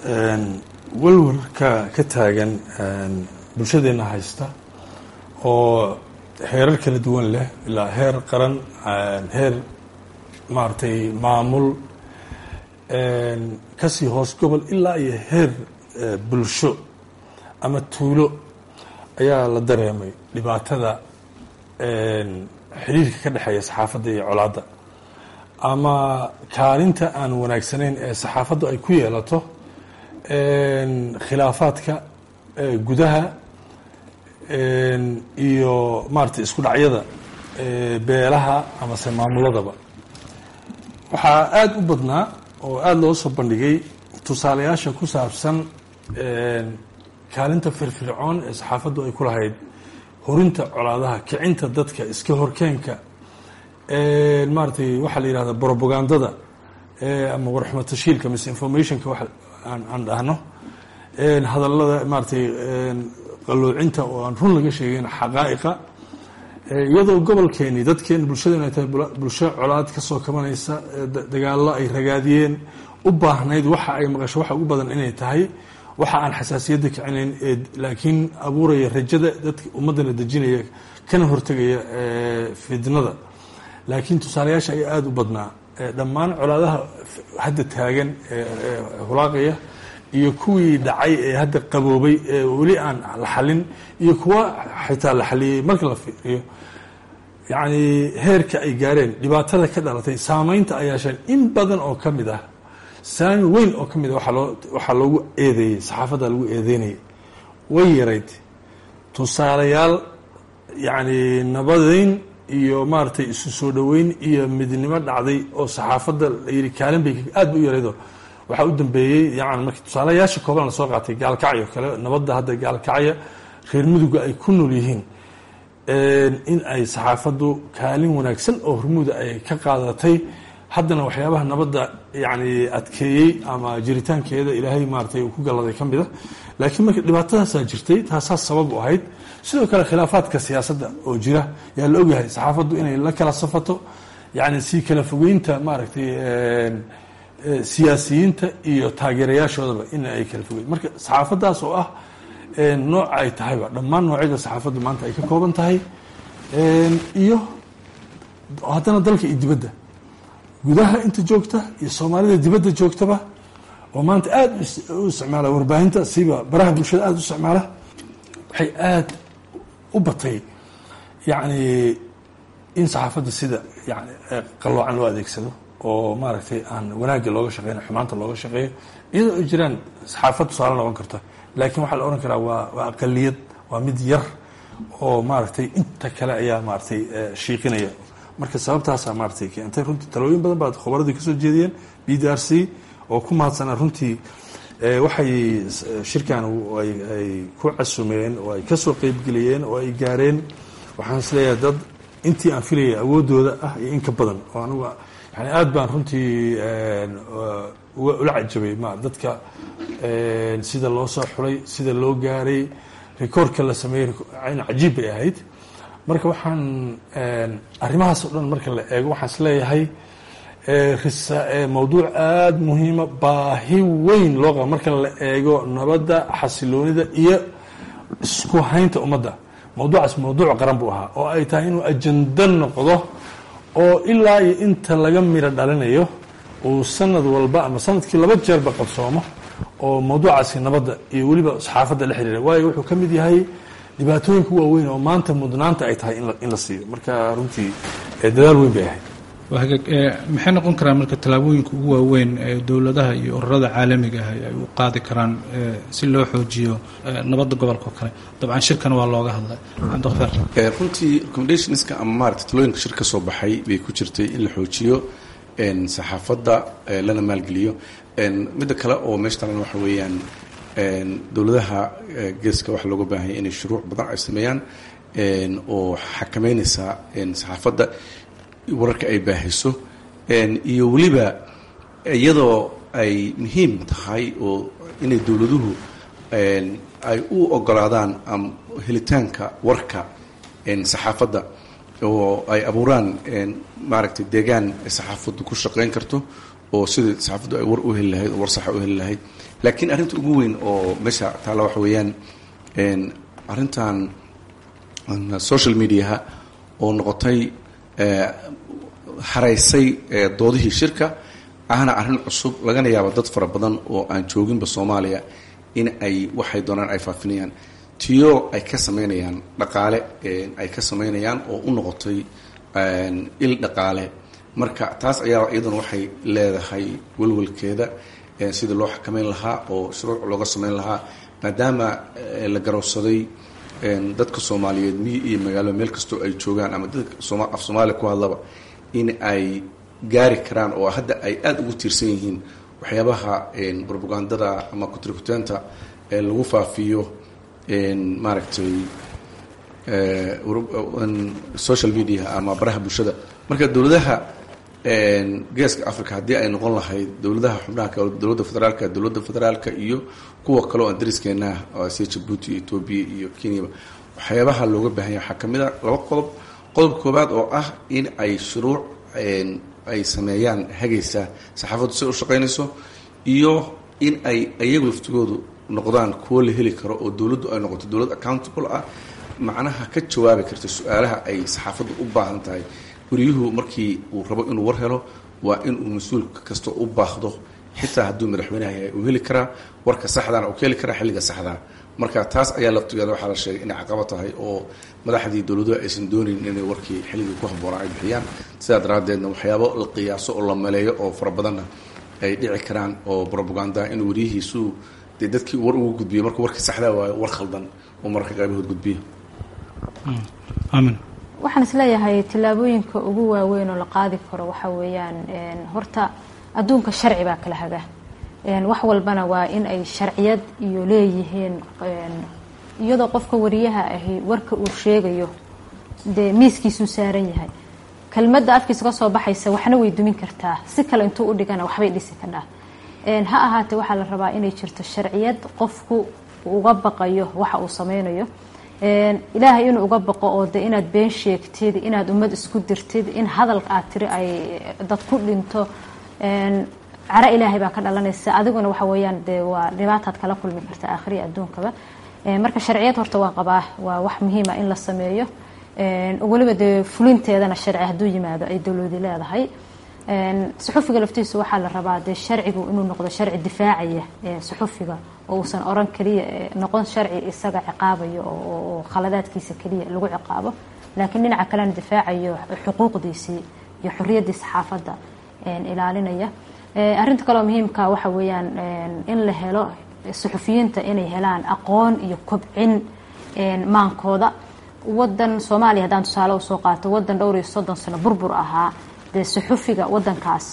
walwarka ka taagan bulshadeenna haysta oo heerar kala duwan leh ilaa heer qaran heer maaragtay maamul kasii hoos gobol ilaa iyo heer bulsho ama tuulo ayaa la dareemay dhibaatada xiriirka ka dhexeeya saxaafadda iyo colaadda ama kaalinta aan wanaagsanayn ee saxaafaddu ay ku yeelato khilaafaadka gudaha iyo maaragtay isku dhacyada beelaha amase maamuladaba waxaa aada u badnaa oo aada loo soo bandhigay tusaalayaasha ku saabsan kaalinta firfircoon ee saxaafaddu ay ku lahayd horinta colaadaha kicinta dadka iska horkeenka maaratay waxaa la yihahda propagandada ama warxuma tashiilka misinformationka wax aan dhahno hadallada maaratay qaloocinta oo aan run laga sheegeyn xaqaa'iqa iyadoo gobolkeeni dadkeeni bulshadeen ay tahay bulsho colaad ka soo kabanaysa dagaallo ay ragaadiyeen u baahnayd waxa ay maqasho waxa ugu badan inay tahay waxa aan xasaasiyadda kicinayn ee laakiin abuuraya rajada dadka ummaddana dejinaya kana hortegaya fidnada laakiin tusaalayaasha ayaa aada u badnaa dhammaan colaadaha hadda taagan ee hulaaqaya iyo kuwii dhacay ee hadda qaboobay ee weli aan la xalin iyo kuwa xitaa la xaliyey marka la fiiriyo yacni heerka ay gaareen dhibaatada ka dhalatay saameynta ay yeesheen in badan oo ka mid ah saami weyn oo ka mid ah waxaa loo waxaa loogu eedeeyey saxaafadda lagu eedeynayay way yarayd tusaalayaal yacni nabadeyn iyo maaragtay isu soo dhoweyn iyo midnimo dhacday oo saxaafadda la yidhi kaalin bay aad ba u yaraydoo waxaa u dambeeyey yani markii tusaalayaasha kooban lasoo qaatay gaalkacyo kale nabadda hadda gaalkacya reer muduga ay ku nool yihiin in ay saxaafaddu kaalin wanaagsan oo hormuuda ay ka qaadatay haddana waxyaabaha nabadda yani adkeeyey ama jiritaankeeda ilaahay maaratay uu ku galladay ka mida laakiin marka dhibaatadaasaa jirtay taasaa sabab u ahayd sidoo kale khilaafaadka siyaasadda oo jira yaa la ogyahay saxaafaddu inay la kala safato yani si kala fogeynta maaragtay siyaasiyiinta iyo taageerayaashoodaba in ay kala fogeyn marka saxaafaddaas oo ah nooca ay tahayba dhammaan noocyada saxaafaddu maanta ay ka kooban tahay iyo haddana dalka iyo dibadda gudaha inta joogta iyo soomaalida dibadda joogtaba oo maanta aada u isticmaala warbaahinta siba baraha bulshada aada u isticmaala waxay aada u batay yacni in saxaafadda sida yani qalloocan loo adeegsado oo maaragtay aan wanaagga looga shaqeyna xumaanta looga shaqeeyo iyadoo ay jiraan saxaafad tusaale noqon karta laakiin waxaa la ohan karaa waa waa aqaliyad waa mid yar oo maaragtay inta kale ayaa maaragtay shiiqinaya marka sababtaasaa maaragtay keentay runtii talooyin badan baad khubaradii kasoo jeediyeen b d r c oo ku mahadsanaa runtii waxay shirkan ay ku casumeen oo ay kasoo qeybgeliyeen oo ay gaareen waxaan isleeyahay dad intii aan filayay awoodooda ah iyo in ka badan oo anugu yani aada baan runtii ula cajabay ma dadka sida loo soo xulay sida loo gaaray rekoordka la sameeyey cajiib bay ahayd marka waxaan arrimahaas oo dhan marka la eego waxaan isleeyahay mawduuc aada muhiima baahi weyn loo qaba marka la eego nabadda xasiloonida iyo isku haynta ummadda mawduucaas mawduuc qaran buu ahaa oo ay tahay inuu ajando noqdo oo ilaa iyo inta laga miro dhalinayo uu sanad walba ama sanadkii laba jeerba qabsoomo oo mawduucaasi nabadda iyo weliba saxaafadda la xiriira waayo wuxuu ka mid yahay dhibaatooyinka waaweyn oo maanta mudnaanta ay tahay in la siiyo marka runtii dadaal weyn bay ahayd maxay noqon karaan marka tallaabooyinka ugu waaweyn ee dowladaha iyo ururada caalamiga ah ay u qaadi karaan si loo xoojiyo nabadda gobolka oo kale dabcan shirkan waa looga hadlay cabdiqafaar runtii recommendationska ama maarata talooyinka shir ka soo baxay bay ku jirtay in la xoojiyo saxaafadda lana maalgeliyo midda kale oo meesha talan waxa weeyaan dowladaha geeska waxaa looga baahanya inay shuruuc badan ay sameeyaan oo xakameynaysa saxaafadda wararka ay baahiso iyo weliba iyadoo ay muhiim tahay oo inay dowladuhu ay u ogolaadaan helitaanka warka saxaafadda oo ay abuuraan maaragtay deegaan saxaafaddu ku shaqeyn karto oo sidai saxaafaddu ay war u heli lahayd oo war saxa u heli lahayd laakiin arrinta ugu weyn oo meesha taalla waxa weeyaan arrintan social mediaha oo noqotay haraysay doodihii shirka ahna arrin cusub lagana yaabo dad fara badan oo aan jooginba soomaaliya in ay waxay doonaan ay faafinayaan tiyo ay ka samaynayaan dhaqaale ay ka samaynayaan oo u noqotay il dhaqaale marka taas ayaa iyaduna waxay leedahay welwelkeeda sidii loo xakameyn lahaa oo shuruuc looga samayn lahaa maadaama la garowsaday dadka soomaaliyeed miyi iyo magaalo meel kastoo ay joogaan ama dadka af soomaaliya ku hadlaba in ay gaari karaan oo hadda ay aada ugu tiirsan yihiin waxyaabaha propagandada ama kutrikuteenta lagu faafiyo maaragtay social media ama baraha bulshada marka dowladaha geeska africa haddii ay noqon lahayd dowladaha xubnaha kale dowladda federaalka dowladda federaalka iyo kuwa kale oo aan dariskeenah sida jabuuti iyo etoobiya iyo kenyaba waxyaabaha looga baahanya waxaa ka mid a laba qodob qodob koobaad oo ah in ay shuruuc ay sameeyaan hagaysa saxaafaddu si u shaqaynayso iyo in ay iyagu laftigoodu noqdaan kuwo la heli karo oo dowladdu ay noqoto dowlad accountable ah macnaha ka jawaabi karta su-aalaha ay saxaafaddu u baahan tahay guryuhu markii uu rabo inuu war helo waa inuu mas-uul kasta u baahdo xitaa hadduu madaxweynaha yahay uu heli karaa warka saxdaana uu ka heli karaa xilliga saxdaa marka taas ayaa laftigeeda waxaa la sheegay inay caqabo tahay oo madaxdii dowladuhu aysan doonayn inay warkii xilligii ku habboonaa ay bixiyaan sidaa daraaddeedna waxyaabo la qiyaaso oo la maleeyo oo fara badanna ay dhici karaan oo propaganda in wariyihiisu dee dadkii war ugu gudbiyo markuu warkii saxdaa waayo war khaldan oo mararka qaybahood gudbiya aamin waxaan isleeyahay tillaabooyinka ugu waaweyn oo la qaadi karo waxa weeyaan horta adduunka sharci baa kala haga wax walbana waa in ay sharciyad iyo leeyihiin iyadoo qofka wariyaha ahi warka uu sheegayo dee miiskiisuu saaran yahay kelmadda afkiisa ka soo baxaysa waxna way dumin kartaa si kale intuu u dhigana waxbay dhisi kadhaa ha ahaatee waxaa la rabaa inay jirto sharciyad qofku uga baqayo waxa uu sameynayo ilaahay inuu uga baqo oo de inaad been sheegtid inaad ummad isku dirtid in hadalka aad tiri ay dad ku dhinto cara ilaahay baa ka dhalanaysa adiguna waxa weeyaan dee waa dhibaataad kala kulmi karta aakhiriya adduunkaba marka sharciyad horta waa qabaa waa wax muhiima in la sameeyo weliba dee fulinteedana sharci hadduu yimaado ay dowladi leedahay suxufiga laftiisu waxaa la rabaa dee sharcigu inuu noqdo sharci difaacaya suxufiga oo uusan oran keliya noqon sharci isaga ciqaabayo oo khaladaadkiisa keliya lagu ciqaabo laakiin dhinaca kalena difaacayo xuquuqdiisii iyo xorriyaddii saxaafadda ilaalinaya arrinta kaleo muhiimka waxa weeyaan in la helo suxufiyiinta inay helaan aqoon iyo kobcin maankooda wadan soomaaliya haddaan tusaale usoo qaato wadan dhowr iyo soddon sano burbur ahaa dee suxufiga wadankaas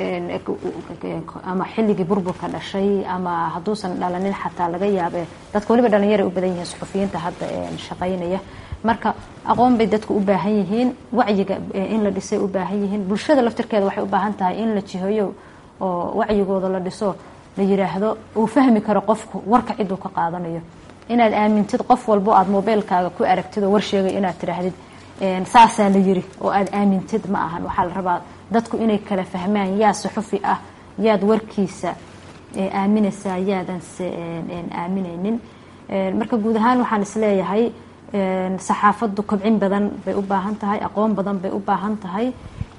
ama xilligii burburka dhashay ama hadduusan dhalanin xataa laga yaabe dadka waliba dhalinyara u badan yihiin suxufiyiinta hadda shaqaynaya marka aqoon bay dadku u baahan yihiin wacyiga in la dhisay u baahan yihiin bulshada laftirkeeda waxay u baahan tahay in la jiheeyo oo wacyigooda la dhiso la yiraahdo uu fahmi karo qofku warka ciduu ka qaadanayo inaad aamintid qof walbo aad mobeylkaaga ku aragtid oo war sheegay inaad tidhaahdid saasaa la yiri oo aad aamintid ma ahan waxaa la rabaa dadku inay kala fahmaan yaa suxufi ah yaad warkiisa aaminaysaa yaadanse aaminaynin marka guud ahaan waxaan isleeyahay saxaafaddu kobcin badan bay u baahan tahay aqoon badan bay u baahan tahay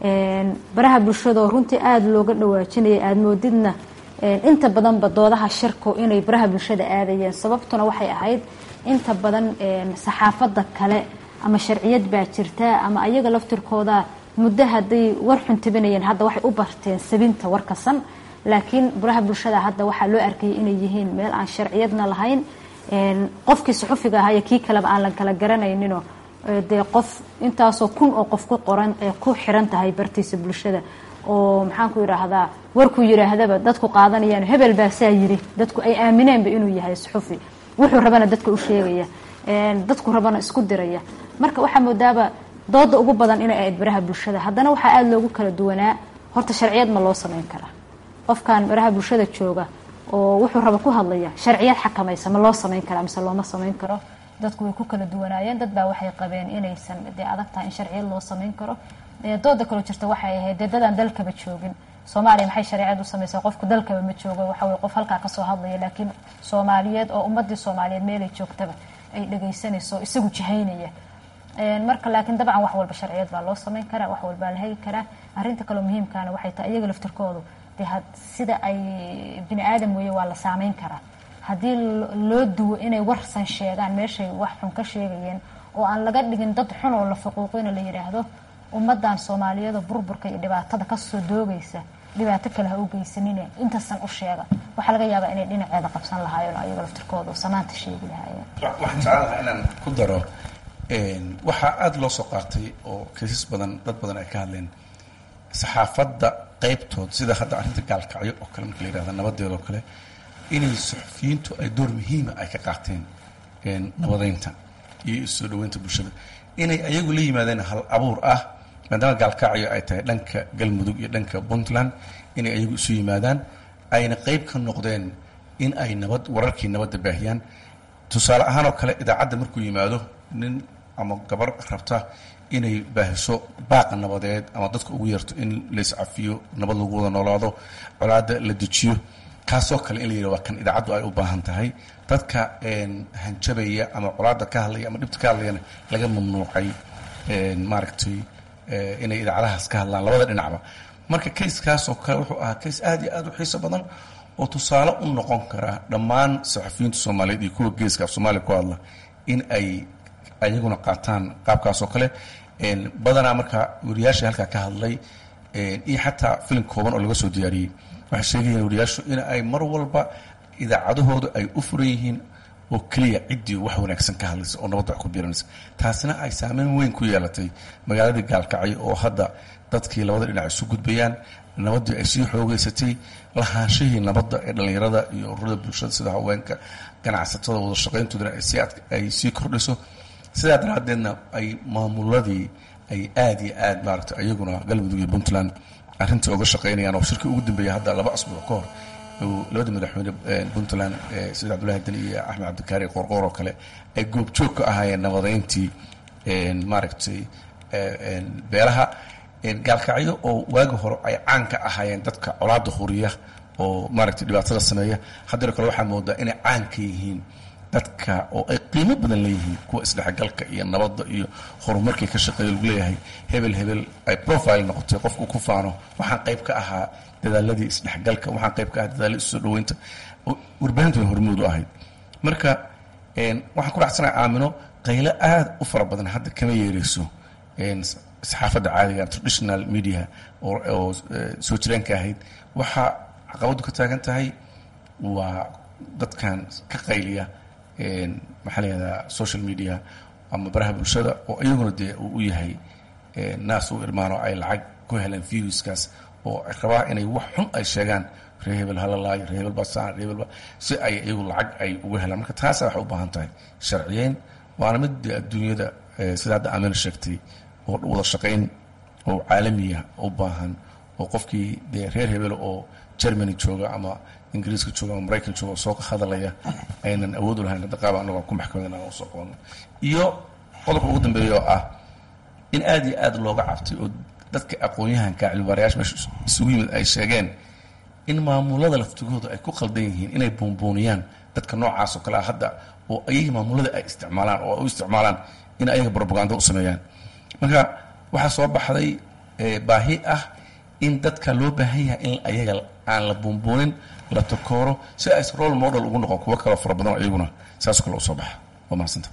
baraha bulshadoo runtii aada looga dhawaajinaya aada moodidna inta badanba doodaha shirku inay baraha bulshada aadayeen sababtuna waxay ahayd inta badan saxaafadda kale ama sharciyad baa jirta ama ayaga laftirkooda muddo hadday war xun tabinayeen hadda waxay u barteen sabinta warkasan laakiin baraha bulshada hadda waxaa loo arkayay inay yihiin meel aan sharciyadna lahayn qofkii suxufiga ahaa iyo kii kaleba aan la kala garanayninoo dee qof intaasoo kun oo qof ku qoran ku xiran tahay bartiisa bulshada oo maxaan ku yidhaahdaa warkuu yidhaahdaba dadku qaadanayaan hebel baa saa yiri dadku ay aamineenba inuu yahay suxufi wuxuu rabana dadka u sheegaya dadku rabana isku diraya marka waxaa moodaaba dooda ugu badan inay ahayd baraha bulshada haddana waxaa aada loogu kala duwanaa horta sharciyad ma loo samayn karaa qofkan baraha bulshada jooga oo wuxuu raba ku hadlaya sharciyad xakamaysa ma loo samayn karaa mise looma samayn karo dadku way ku kala duwanaayeen dad baa waxay qabeen inaysan dee adag tahay in sharciyad loo samayn karo dooda kaloo jirta waxay ahayd dee dadaan dalkaba joogin soomaaliya maxay shareecad u samaysaa qofku dalkaba ma joogo waxa weye qof halkaa kasoo hadlaya laakiin soomaaliyeed oo ummadii soomaaliyeed meelay joogtaba ay dhagaysanayso isagu jahaynaya marka laakiin dabcan wax walba sharciyad baa loo samayn karaa wax walbaa la hegi karaa arrinta kaloo muhiimkaana waxay tahay iyaga laftirkoodu dee sida ay bini aadam weeye waa la saameyn karaa haddii loo duwo inay warsan sheegaan meeshay wax xun ka sheegayeen oo aan laga dhigin dad xun oo la faquuqina la yidhaahdo ummadan soomaaliyada burburka iyo dhibaatada kasoo doogaysa dhibaato kale ha u geysanine intasan u sheega waxaa laga yaabaa inay dhinaceeda qabsan lahaayeen oo ayaga laftirkooda samaanta sheegi lahaayeen waxaan jeclaha inaan ku daro waxaa aada loo soo qaatay oo kaysas badan dad badan ay ka hadleen saxaafadda qaybtood sida hadda arrinta gaalkacyo oo kale marka la yihahda nabadeeda oo kale inay suxufiyiintu ay door muhiima ay ka qaateen nabadeynta iyo soo dhaweynta bulshada inay ayagu la yimaadeen hal abuur ah maadaama gaalkacyo ay tahay dhanka galmudug iyo dhanka puntland inay ayagu isu yimaadaan ayna qeyb ka noqdeen in ay nabad wararkii nabadda baahiyaan tusaale ahaan oo kale idaacadda markuu yimaado nin ama gabar rabta inay baahiso baaqa nabadeed ama dadka ugu yeerto in laiscafiyo nabad lagu wada noolaado colaadda la dejiyo kaasoo kale in la yidhah waa kan idaacaddu ay u baahan tahay dadka hanjabaya ama colaadda ka hadlaya ama dhibta ka hadlayana laga mamnuucay maaragtay inay idaacadahaas ka hadlaan labada dhinacba marka kayskaasoo kale wuxuu ahaa kays aad iyo aad u xiiso badan oo tusaale u noqon kara dhammaan saxafiyiinta soomaaliyeed iyo kuwa geeska af soomaaliya ku hadla in ay ayaguna qaataan qaabkaasoo kale badanaa marka wariyaashii halkaa ka hadlay iyo xataa filim kooban oo laga soo diyaariyey waxay sheegayeen wariyaashu in ay mar walba idaacadahooda ay u furan yihiin oo keliya ciddii wax wanaagsan ka hadlaysa oo nabadda wax ku biiranaysa taasina ay saameyn weyn ku yeelatay magaaladii gaalkacyo oo hadda dadkii labada dhinac isu gudbayaan nabaddii ay sii xoogeysatay lahaanshihii nabadda ee dhallinyarada iyo ururada bulshada sida haweenka ganacsatada wada shaqayntoodana ay sii kordhiso sidaa daraaddeedna ay maamuladii ay aada iyo aad maaragtay ayaguna galmudug iyo puntland arrintai uga shaqaynayaan oo shirkii ugu dambeeyay hadda laba asbuuc ka hor labada madaxweyne puntland sida cabdullahi dali iyo axmed cabdikaari qoorqoor oo kale ay goobjoog ka ahaayeen nabadeyntii maaragtay beelaha gaalkacyo oo waagi hore ay caan ka ahaayeen dadka colaada huriya oo maaragtay dhibaatada sameeya haddana kale waxaa moodaa inay caan ka yihiin dadka oo ay qiimo badan leeyihiin kuwa isdhexgalka iyo nabadda iyo horumarkii ka shaqeeya lagu leeyahay hebel hebel ay profile noqotay qofku ku faano waxaan qayb ka ahaa dadaaladii isdhexgalka waxaan qayb ka ahaa dadaaladii isoo dhaweynta warbaahintu way hormuud u ahayd marka waxaan ku raacsanahay aamino qaylo aad u fara badan hadda kama yeereyso saxaafadda caadiga traditional media oo soo jireenka ahayd waxaa caqabaddu ka taagan tahay waa dadkan ka qayliya maxaa la yihahdaa social media ama baraha bulshada oo iyaguna dee uu u yahay naas u irmaano ay lacag ku heleen viewskaas oo rabaa inay wax xun ay sheegaan ree hebel halalaayo ree hebel basaan ree hebel si ay iyagu lacag ay uga helaan marka taasa waxay u baahan tahay sharciyeyn waana mid dee adduunyada sida hadda amina sheegtay oo wada shaqayn oo caalamiya u baahan oo qofkii dee reer hebel oo germany jooga ama ingiriiska jooga ama maraykan jooga oo soo hadalaya aynan awood u lahayn hadda qaaba anagoo ku maxkamadan aan usoo qabanno iyo qodobka ugu dambeeya oo ah in aad iyo aad looga cabtay oo dadka aqoon-yahanka cilmibaarayaasha meesha isugu yimid ay sheegeen in maamulada laftigooda ay ku qaldan yihiin inay buunbuuniyaan dadka noocaas oo kale ah hadda oo ayagii maamulada ay isticmaalaan oo ay u isticmaalaan in ayaga brobaganda u sameeyaan marka waxaa soo baxday baahi ah in dadka loo baahan yahay in ayaga aan la buunbuunin la takooro si ay role model ugu noqon kuwo kaloo fara badan oo iyaguna saasoo kale usoo baxa waa mahadsanta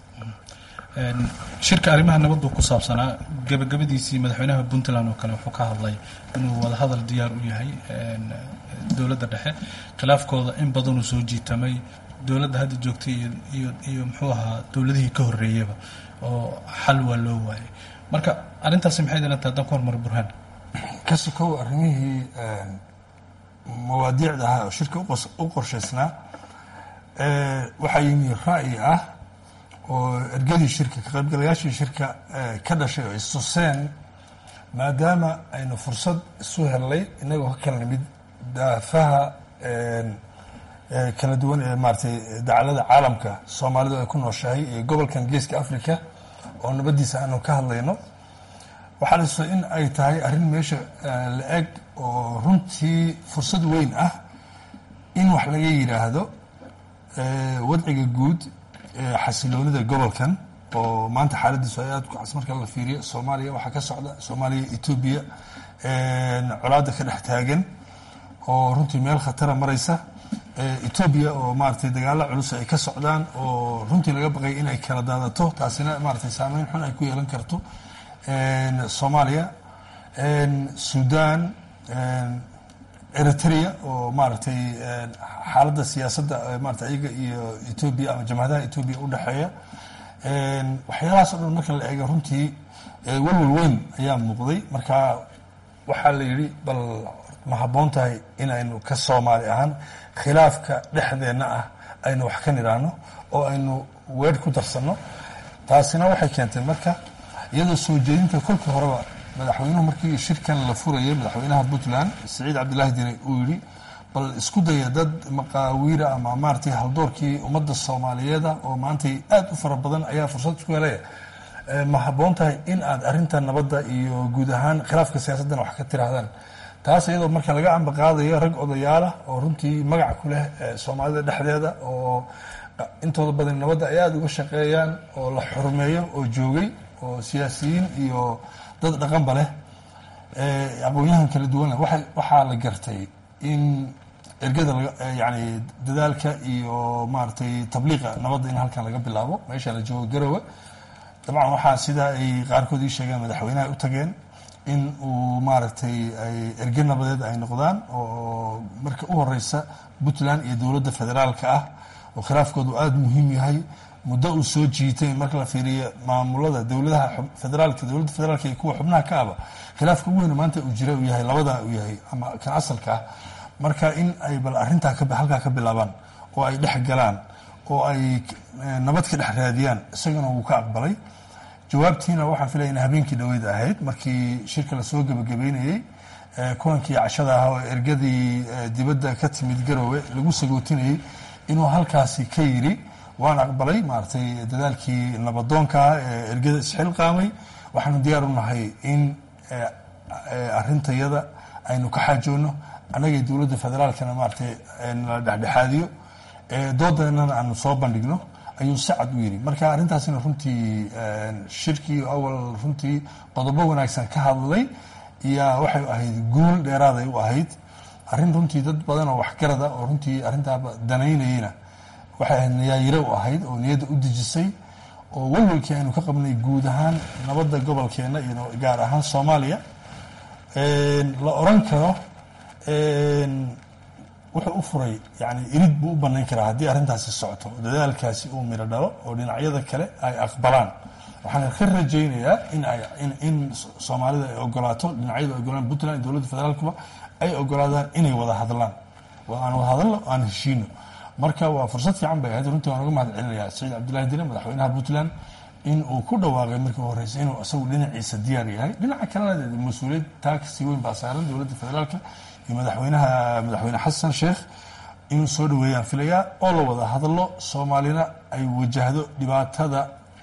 shirka arrimaha nabaddu ku saabsanaa gabagabadiisii madaxweynaha puntland oo kale wuxuu ka hadlay inuu wadahadal diyaar u yahay dowladda dhexe khilaafkooda in badanuu soo jiitamay dowladda hadda joogtay iyo iyo muxuu ahaa dowladihii ka horreeyaba oo xal waa loo waayay marka arrintaasi maxay dilan tahay haddaan ku hormaro burhaan ka sokow arrimihii mawaadiicda ahaa oo shirka u qorshaysnaa waxaa yimi ra'yi ah oo ergadii shirka ka qaybgalayaashii shirka ka dhashay oo istuseen maadaama aynu fursad isu hellay inagoo ka kala nimid daafaha kala duwan ee maaratay dacalada caalamka soomaalidu ay ku nooshahay iyo gobolkan geeska africa oo nabaddiisa aanu ka hadlayno waxaa la in ay tahay arrin meesha la eg oo runtii fursad weyn ah in wax laga yidhaahdo wadciga guud xasiloonida gobolkan oo maanta xaaladiisu ay aad ku cas marka la fiiriyo soomaaliya waxaa ka socda soomaaliya etoobiya colaada ka dhex taagan oo runtii meel khatara maraysa etoobiya oo maaratay dagaalo culus ay ka socdaan oo runtii laga baqay inay kala daadato taasina maaratay saameyn xun ay ku yeelan karto soomaaliya sudan eritrea oo maaragtay xaaladda siyaasadda maarata iyaga iyo etoobiya ama jamhadaha etoobiya u dhexeeya waxyaalahaas o dhan marka la eego runtii walwal weyn ayaa muuqday marka waxaa la yidhi bal ma habboon tahay in aynu ka soomaali ahaan khilaafka dhexdeenna ah aynu wax ka nidhaahno oo aynu weer ku darsanno taasina waxay keentay marka iyadoo soo jeedinta kolkii horeba madaxweynuhu markii shirkan la furayay madaxweynaha puntland siciid cabdilaahi dine uu yidhi bal isku daya dad maqaawiira ama maaratay haldoorkii ummadda soomaaliyeeda oo maantay aad u fara badan ayaa fursad isku helaya ma habboon tahay in aad arrinta nabadda iyo guud ahaan khilaafka siyaasaddan wax ka tiraahdaan taas iyadoo marka laga amba qaadayo rag odayaalah oo runtii magac ku leh soomaalida dhexdeeda oo intooda badan nabadda ay aada uga shaqeeyaan oo la xurmeeyo oo joogay oo siyaasiyiin iyo dad dhaqanba leh aqoon-yahan kala duwan leh waa waxaa la gartay in ergada yani dadaalka iyo maaratay tabliiqa nabadda in halkan laga bilaabo meesha la joogo garowe dabcan waxaa sidaa ay qaarkood ii sheegeen madaxweynaha u tageen in uu maaragtay ay erge nabadeed ay noqdaan oo marka u horeysa puntland iyo dowladda federaalka ah oo khilaafkoodu aada muhiim yahay muddo uu soo jiitay marka la fiiriyo maamulada dowladaha federaalka dowladda federaalka iyo kuwa xubnaha ka aba khilaafka ugu weyna maanta uu jira uu yahay labadaa uu yahay ama kan asalka ah marka in ay bal arrintaa halkaa ka bilaabaan oo ay dhex galaan oo ay nabad ka dhex raadiyaan isagana wuu ka aqbalay jawaabtiina waxaan filaya in habeenkii dhaweyd ahayd markii shirka lasoo gebagabeynayey kulankii cashada ahaa oo ergadii dibadda ka timid garowe lagu sagootinayey inuu halkaasi ka yiri waan aqbalay maaragtay dadaalkii nabadoonka ah ee ergada isxilqaamay waxaanu diyaar u nahay in arintayada aynu ka xaajoonno annagay dowladda federaalkana maaragtay la dhexdhexaadiyo doodeenana aanu soo bandhigno ayuu si cad u yidhi marka arrintaasina runtii shirkii awal runtii qodobo wanaagsan ka hadlay yaa waxay ahayd guul dheeraaday u ahayd arrin runtii dad badan oo waxgarada oo runtii arrintaa danaynayena waxay ahayd niyaayiro u ahayd oo niyadda u dejisay oo walwalkii aynu ka qabnay guud ahaan nabadda gobolkeenna iyo gaar ahaan soomaaliya la oran karo wuxuu u furay yani irid buu u banayn karaa haddii arrintaasi socoto dadaalkaasi uu miro dhalo oo dhinacyada kale ay aqbalaan waxaan ka rajaynayaa in ay in soomaalida ay ogolaato dhinacyadu ay ogolaan puntland dowladda federaalkuba ay ogolaadaan inay wada hadlaan aan wada hadalno aan heshiino marka waa fursad fiican bay ahayd runtii waan uga mahad celinayaa saciid cabdullahi dine madaxweynaha puntland in uu ku dhawaaqay markii u horreysay inuu isagu dhinaciisa diyaar yahay dhinaca kalena mas-uuliyad taa kasii weyn baa saaran dowladda federaalka iyo madaxweynaha madaxweyne xasan sheekh inuu soo dhaweeyaan filayaa oo la wada hadlo soomaalina ay wajahdo dhibaatada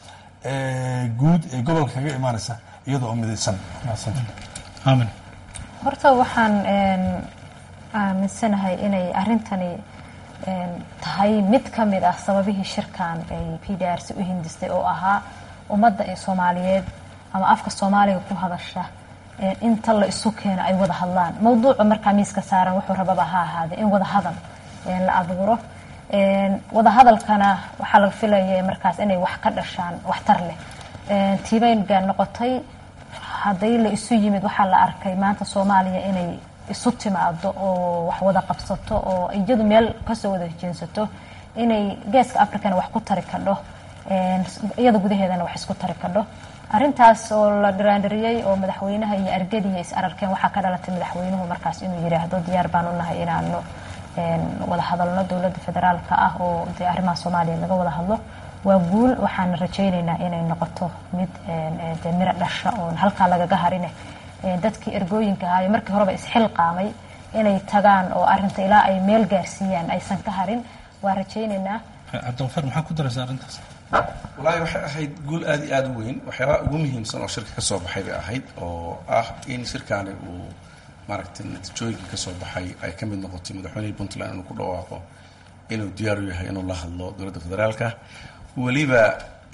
guud ee gobolka kaga imaanaysa iyada oo midaysan aamin horta waxaan aaminsanahay inay arrintani tahay mid ka mid ah sababihii shirkan ay p d r c u hindistay oo ahaa ummadda ee soomaaliyeed ama afka soomaaliga ku hadasha inta la isu keeno ay wada hadlaan mawduuca markaa miiska saaran wuxuu rababa ha ahaade in wada hadal la abuuro wada hadalkana waxaa laga filaya markaas inay wax ka dhashaan waxtar leh tiibaynga noqotay hadday la isu yimid waxaa la arkay maanta soomaaliya inay isu timaado oo wax wada qabsato oo iyadu meel kasoo wada hejeensato inay geeska africana wax ku tari kadho iyada gudaheedana wax isku tari kadho arrintaas oo la dhiraandhiriyey oo madaxweynaha iyo argadiya is ararkeen waxaa ka dhalatay madaxweynuhu markaas inuu yidhaahdo diyaar baan u nahay inaanu wada hadalno dowladda federaalka ah oo dee arrimaha soomaaliya laga wada hadlo waa guul waxaan rajaynaynaa inay noqoto mid dee miro dhasha oon halkaa lagaga harine dadkii ergooyinka ahaayo markii horeba isxilqaamay inay tagaan oo arinta ilaa ay meel gaarsiiyaan aysan ka harin waa rajaynaynaa cabdiqafaar maxaa ku daraysa arrintaas wallaahi waxay ahayd guul aada iyo aada u weyn waxyaabaha ugu muhiimsan oo shirka ka soo baxay bay ahayd oo ah in shirkaani uu maaragtay natiijooyinkii ka soo baxay ay ka mid noqotay madaxweynihii puntland inuu ku dhawaaqo inuu diyaar u yahay inuu la hadlo dowladda federaalka weliba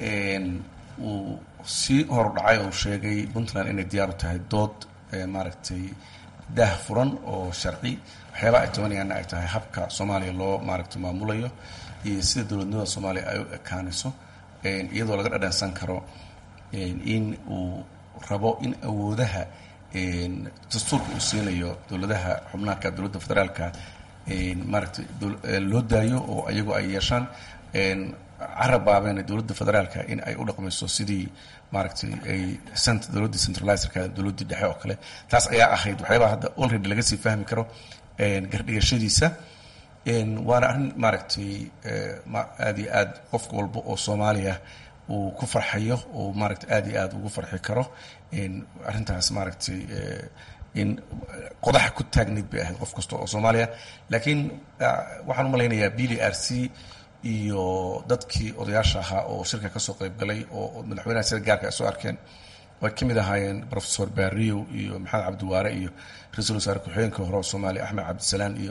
uu sii horudhacay oo sheegay puntland inay diyaar u tahay dood maaragtay daah furan oo sharci waxyaabaha ay tabanayaanna ay tahay habka soomaaliya loo maaragtay maamulayo iyo sida dowladnimada soomaaliya ay u ekaanayso iyadoo laga dhadhansan karo in uu rabo in awoodaha dastuurka uu siinayo dowladaha xubnaanka dowladda federaalka maaragtay loo daayo oo iyagu ay yeeshaan carab baabeen dowladda federaalka in ay u dhaqmayso sidii maaragtay ay dowladdii centralizerka dowladdii dhexe oo kale taas ayaa ahayd waxyaabaha hadda already laga sii fahmi karo gardhigashadiisa waana arrin maaragtay aada iyo aad qof walba oo soomaaliya uu ku farxayo oo maaragtay aada iyo aada ugu farxi karo arrintaas maaragtay in qodaxa ku taagnayd bay ahayd qof kasta oo soomaaliya laakiin waxaan u malaynayaa b d r c iyo dadkii odayaasha ahaa oo shirka kasoo qayb galay oo madaxweynaha sida gaarka ay soo arkeen way ka mid ahaayeen professor barrio iyo maxamed cabdiwaare iyo ra-iisul wasaare ku-xigeenka hore oo soomaaliya axmed cabdisalaan iyo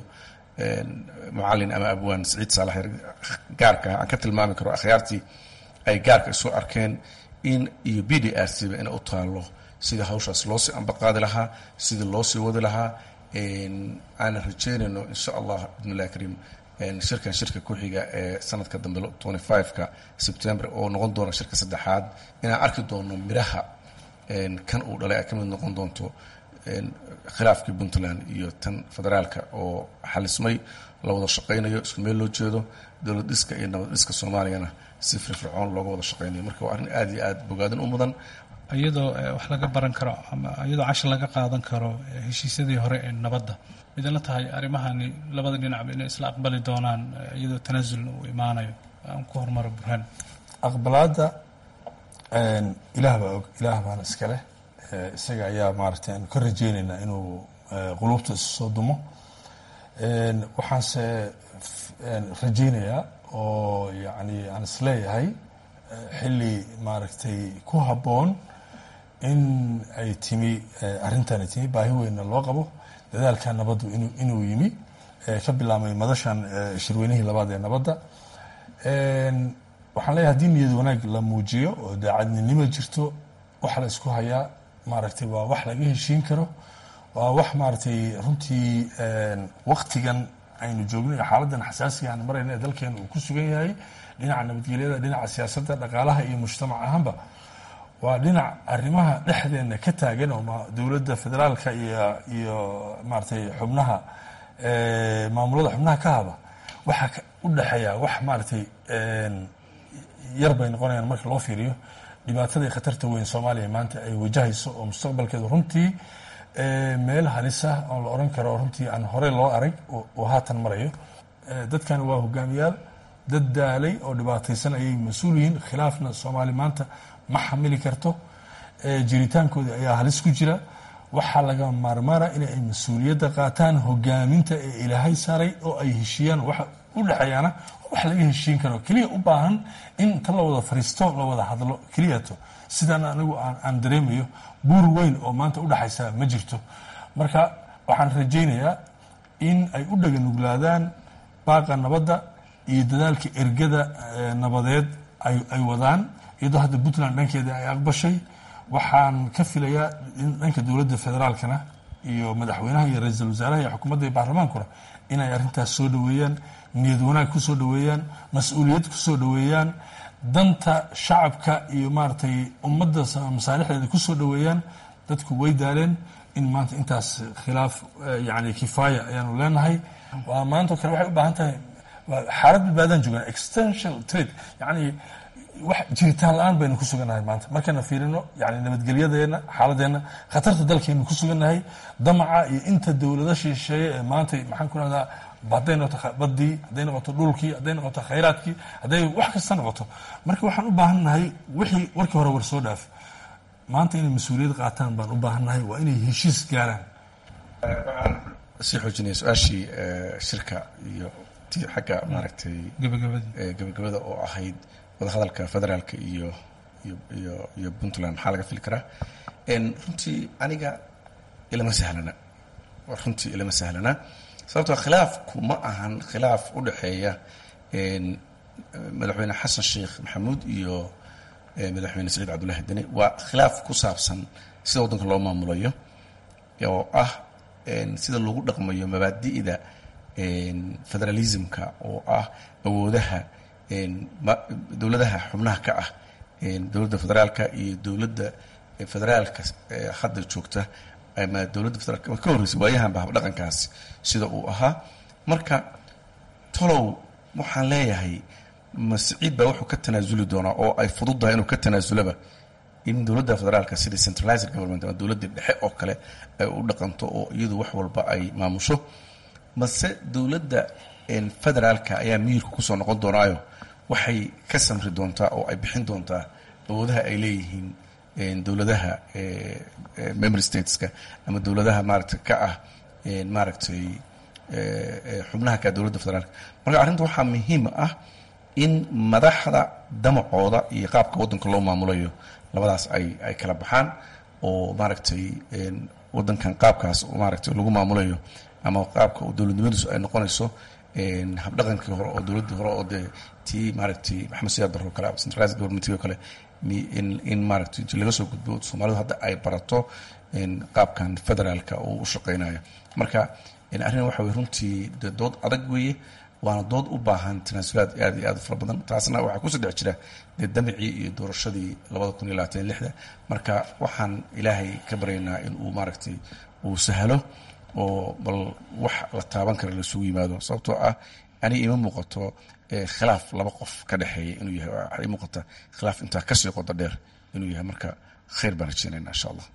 mucalin ama abwaan saciid saalax gaarka aan ka tilmaami karo akhyaartii ay gaarka isu arkeen in iyo b d r c ba inay u taalo sidii hawshaas loo sii ambaqaadi lahaa sidii loo sii wadi lahaa aanan rajeynayno insha allah bidn illahi kariim shirkan shirka ku-xiga ee sanadka dambe twenty five-ka sebtember oo noqon doona shirka saddexaad inaan arki doono miraha kan uu dhalay ay ka mid noqon doonto khilaafkii puntland iyo tan federaalka oo xalismay la wada shaqaynayo isku meel loo jeedo dowlad dhiska iyo nabad dhiska soomaaliyana si firfircoon looga wada shaqaynayo marka waa arrin aada iyo aada bogaadin u mudan iyadoo wax laga baran karo ama iyadoo cashar laga qaadan karo heshiisyadii hore ee nabadda midala tahay arrimahani labada dhinacba inay isla aqbali doonaan iyadoo tanaasulna uu imaanayo aan ku hormaro burhaan aqbalaadda ilaah baa og ilaah baana iska leh isaga ayaa maaragtay aanu ka rajeynaynaa inuu quluubta isu soo dumo waxaanse rajeynayaa oo yacni aan isleeyahay xilli maaragtay ku habboon in ay timi arrintan ay timi baahi weynna loo qabo dadaalka nabaddu inuu yimi ka bilaabmay madashan shirweynihii labaad ee nabadda waxaan leeyahay haddii niyad wanaag la muujiyo oo daacadninimo jirto waxa la isku hayaa maaragtay waa wax laga heshiin karo waa wax maaragtay runtii waktigan aynu joogno iyo xaaladan xasaasiga aan marayna ee dalkeena uu ku sugan yahay dhinaca nabadgelyada dhinaca siyaasadda dhaqaalaha iyo mujtamac ahaanba waa dhinac arrimaha dhexdeena ka taagan oo dowladda federaalka iyo iyo maaragtay xubnaha maamulada xubnaha ka haba waxaa u dhexeeya wax maaragtay yar bay noqonayaan marka loo fiiriyo dhibaatada iyo khatarta weyn soomaaliya maanta ay wajahayso oo mustaqbalkeedu runtii meel halisa oo la oran karo runtii aan horey loo arag oo haatan marayo dadkan waa hogaamiyaal dad daalay oo dhibaataysan ayay mas-uul yihiin khilaafna soomaali maanta ma xamili karto jiritaankooda ayaa halis ku jira waxaa laga maarmaana in ay mas-uuliyadda qaataan hogaaminta ee ilaahay saaray oo ay heshiiyaan waxa u dhexeeyaana wax laga heshiin karo keliya u baahan in inta la wada fariisto la wada hadlo keliyato sidaan anigu aan dareemayo buur weyn oo maanta udhexaysa ma jirto marka waxaan rajaynayaa in ay u dhaganuglaadaan baaqa nabadda iyo dadaalka ergada nabadeed ay wadaan iyadoo hadda puntland dhankeeda ay aqbashay waxaan ka filayaa in dhanka dowladda federaalkana iyo madaxweynaha iyo ra-iisul wasaaraha iyo xukuumadda iyo baarlamaankuna inay arrintaas soo dhaweeyaan niyad wanaag ku soo dhaweeyaan mas-uuliyad ku soo dhaweeyaan danta shacabka iyo maaragtay ummadda masaalixdeeda ku soo dhaweeyaan dadku way daaleen in maanta intaas khilaaf yani kifaaya ayaanu leenahay waa maanta o kale waxay u baahan tahay xaalad badbaadaan joogaan extensional trade yani wax jiritaan la-aan baynu ku sugannahay maanta markayna fiirino yani nabadgelyadeena xaaladeenna khatarta dalkeenu ku sugannahay damaca iyo inta dowlada shisheeye ee maanta maxaan ku rahdaa hadday noqoto badii hadday noqoto dhulkii hadday noqoto khayraadkii hadday wax kasta noqoto marka waxaan u baahan nahay wixii warkii hore war soo dhaaf maanta inay mas-uuliyad qaataan baan u baahan nahay waa inay heshiis gaaraan sii xoojinaya su-aashii shirka iyo ti xagga maaragtay gabagabada oo ahayd wadahadalka federaalka iyo iyo iyo puntland maxaa laga fili karaa runtii aniga ilama sahlana runtii ilama sahlana sababtoo khilaafku ma ahan khilaaf u dhexeeya madaxweyne xasan sheekh maxamuud iyo madaxweyne saciid cabdullahi deni waa khilaaf ku saabsan sida waddanka loo maamulayo oo ah sida lagu dhaqmayo mabaadi'da federalismka oo ah awoodaha dowladaha xubnaha ka ah dowladda federaalka iyo dowladda federaalka hadda joogta ama dowladda federaalka ka horreysay waayahanba habdhaqankaasi sida uu ahaa marka tolow waxaan leeyahay masciid baa wuxuu ka tanaasuli doonaa oo ay fududdahay inuu ka tanaasulaba in dowladda federaalka sida centralized government ama dowladda dhexe oo kale ay u dhaqanto oo iyadu wax walba ay maamusho mase dowladda federaalka ayaa miyirka kusoo noqon doonaayo waxay ka samri doontaa oo ay bixin doontaa awoodaha ay leeyihiin dowladaha memory stateska ama dowladaha maaragtay ka ah maaragtay xubnaha ka dowladda federaalka marka arrinta waxaa muhiim ah in madaxda damacooda iyo qaabka waddanka loo maamulayo labadaas ay ay kala baxaan oo maaragtay waddankan qaabkaas maaragtay lagu maamulayo ama qaabka dowladnimadiisu ay noqonayso habdhaqankii hore oo dowladdii hore oo dee tii maaragtay maxamed siyaad barro kale centralized governmentii oo kale in in maaragtay laga soo gudbo soomaalidu hadda ay barato qaabkan federaalka uu u shaqeynayo marka arrin waxa weye runtii de dood adag weeye waana dood u baahan tanaasulaad aad iyo aad u fara badan taasna waxaa kusoo dhex jira dee damicii iyo doorashadii labada kun iyo labaatan iyo lixda marka waxaan ilaahay ka baryaynaa in uu maaragtay uu sahlo oo bal wax la taaban kara laisugu yimaado sababtoo ah aniga ima muuqato khilaaf laba qof ka dhexeeya inuu yahay waxaa ii muuqata khilaaf intaa kasii qodo dheer inuu yahay marka khayr baan rajeynayna insha allah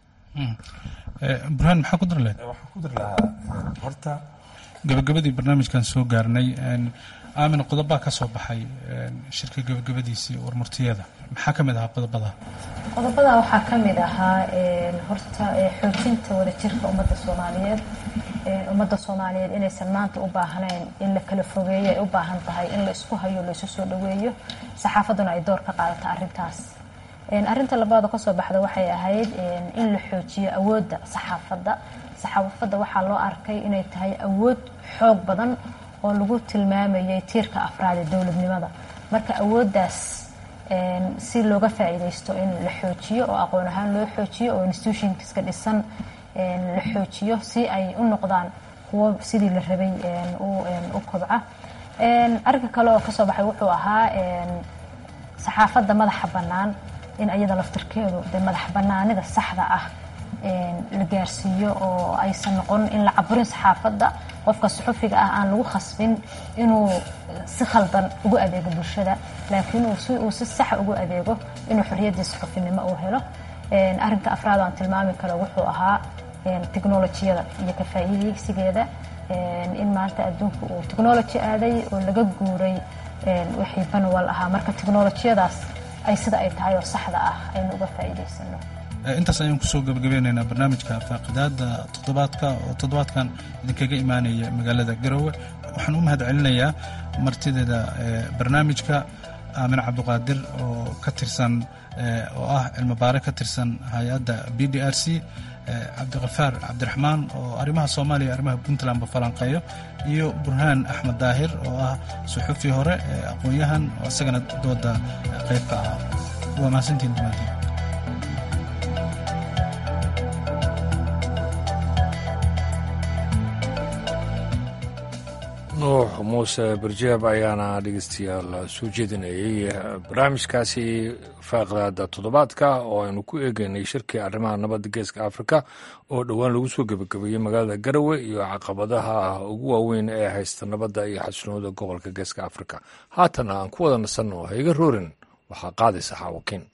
burhaan maxaa ku dari lahayd waxaan ku dari lahaa horta gabagabadii barnaamijkan soo gaarnay aamin qodobaa ka soo baxay shirka gabagabadiisii warmurtiyada maxaa ka mid ahaa qodobada qodobada waxaa ka mid ahaa horta xoojinta wadajirka ummadda soomaaliyeed ummadda soomaaliyeed inaysan maanta u baahnayn in la kala fogeeyo ay u baahan tahay in la isku hayo la isu soo dhaweeyo saxaafadduna ay door ka qaadato arrintaas arinta labaad oo kasoo baxda waxay ahayd in la xoojiyo awoodda saxaafadda saxaafadda waxaa loo arkay inay tahay awood xoog badan oo lagu tilmaamayay tiirka afraad ee dowladnimada marka awooddaas si looga faa-iideysto in la xoojiyo oo aqoon ahaan loo xoojiyo oo institutionska dhisan la xoojiyo si ay u noqdaan kuwo sidii la rabay u kobca arrinka kale oo kasoo baxay wuxuu ahaa saxaafadda madaxa bannaan in iyada laftirkeedu de madax bannaanida saxda ah la gaarsiiyo oo aysan noqon in la caburin saxaafadda qofka suxufiga ah aan lagu khasbin inuu si khaldan ugu adeego bulshada laakiin uu si saxa ugu adeego inuu xorriyaddii suxufinimo uu helo arrinka afraad aan tilmaami karo wuxuu ahaa technolojiyada iyo ka faa'iideysigeeda in maanta adduunku uu technology aaday oo laga guuray wixii banwal ahaa marka technolojiyadaas ay sida ay tahay oo saxda ah aynu uga faa'iidaysano intaas ayaan kusoo gabagabeynaynaa barnaamijka faaqidaada toddobaadka oo toddobaadkan idinkaga imaanaya magaalada garowe waxaan u mahad celinayaa martideeda barnaamijka aamin cabduqaadir oo ka tirsan oo ah cilmibaare ka tirsan hay-adda b d r c cabdikafaar cabdiraxmaan oo arrimaha soomaaliya arrimaha puntlandba falanqeeyo iyo burhaan axmed daahir oo ah suxufi hore aqoon-yahan oo isagana dooda qayb ka ah waa mahadsantiin dhammaantiin nuux muuse barjeeb ayaana dhegeystayaal soo jeedinayay barnaamijkaasi faaqdaada toddobaadka oo aynu ku eegeynay shirkii arrimaha nabadda geeska afrika oo dhowaan lagu soo gebagabeeyey magaalada garowe iyo caqabadaha ugu waaweyn ee haysta nabadda iyo xasilnooda gobolka geeska afrika haatana aan ku wada nasanno hayga roorin waxaa qaadaysa xaawakiin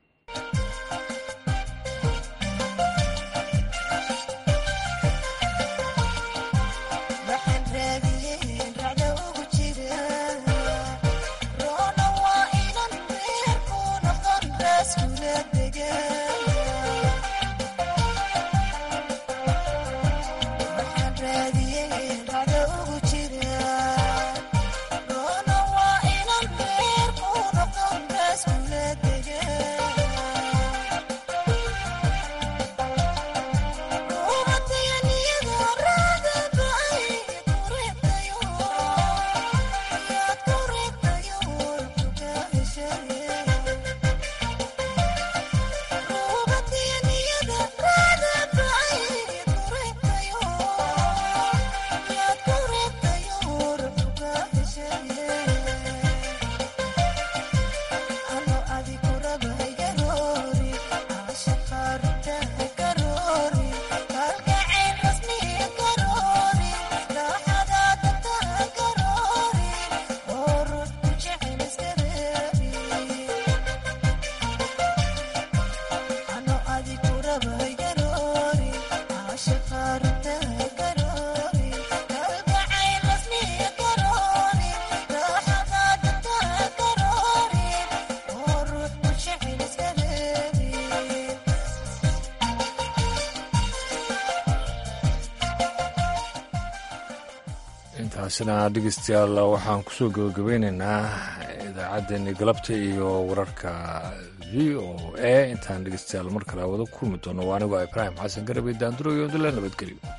intaasina dhegeystayaal waxaan kusoo gabagabeyneynaa idaacaddeenii galabta iyo wararka v o a intaan dhegeystayaal mar kale wada kulmi doono waa anigoo ibraahim xasan garabey daanduro iyo dila nabadgelyo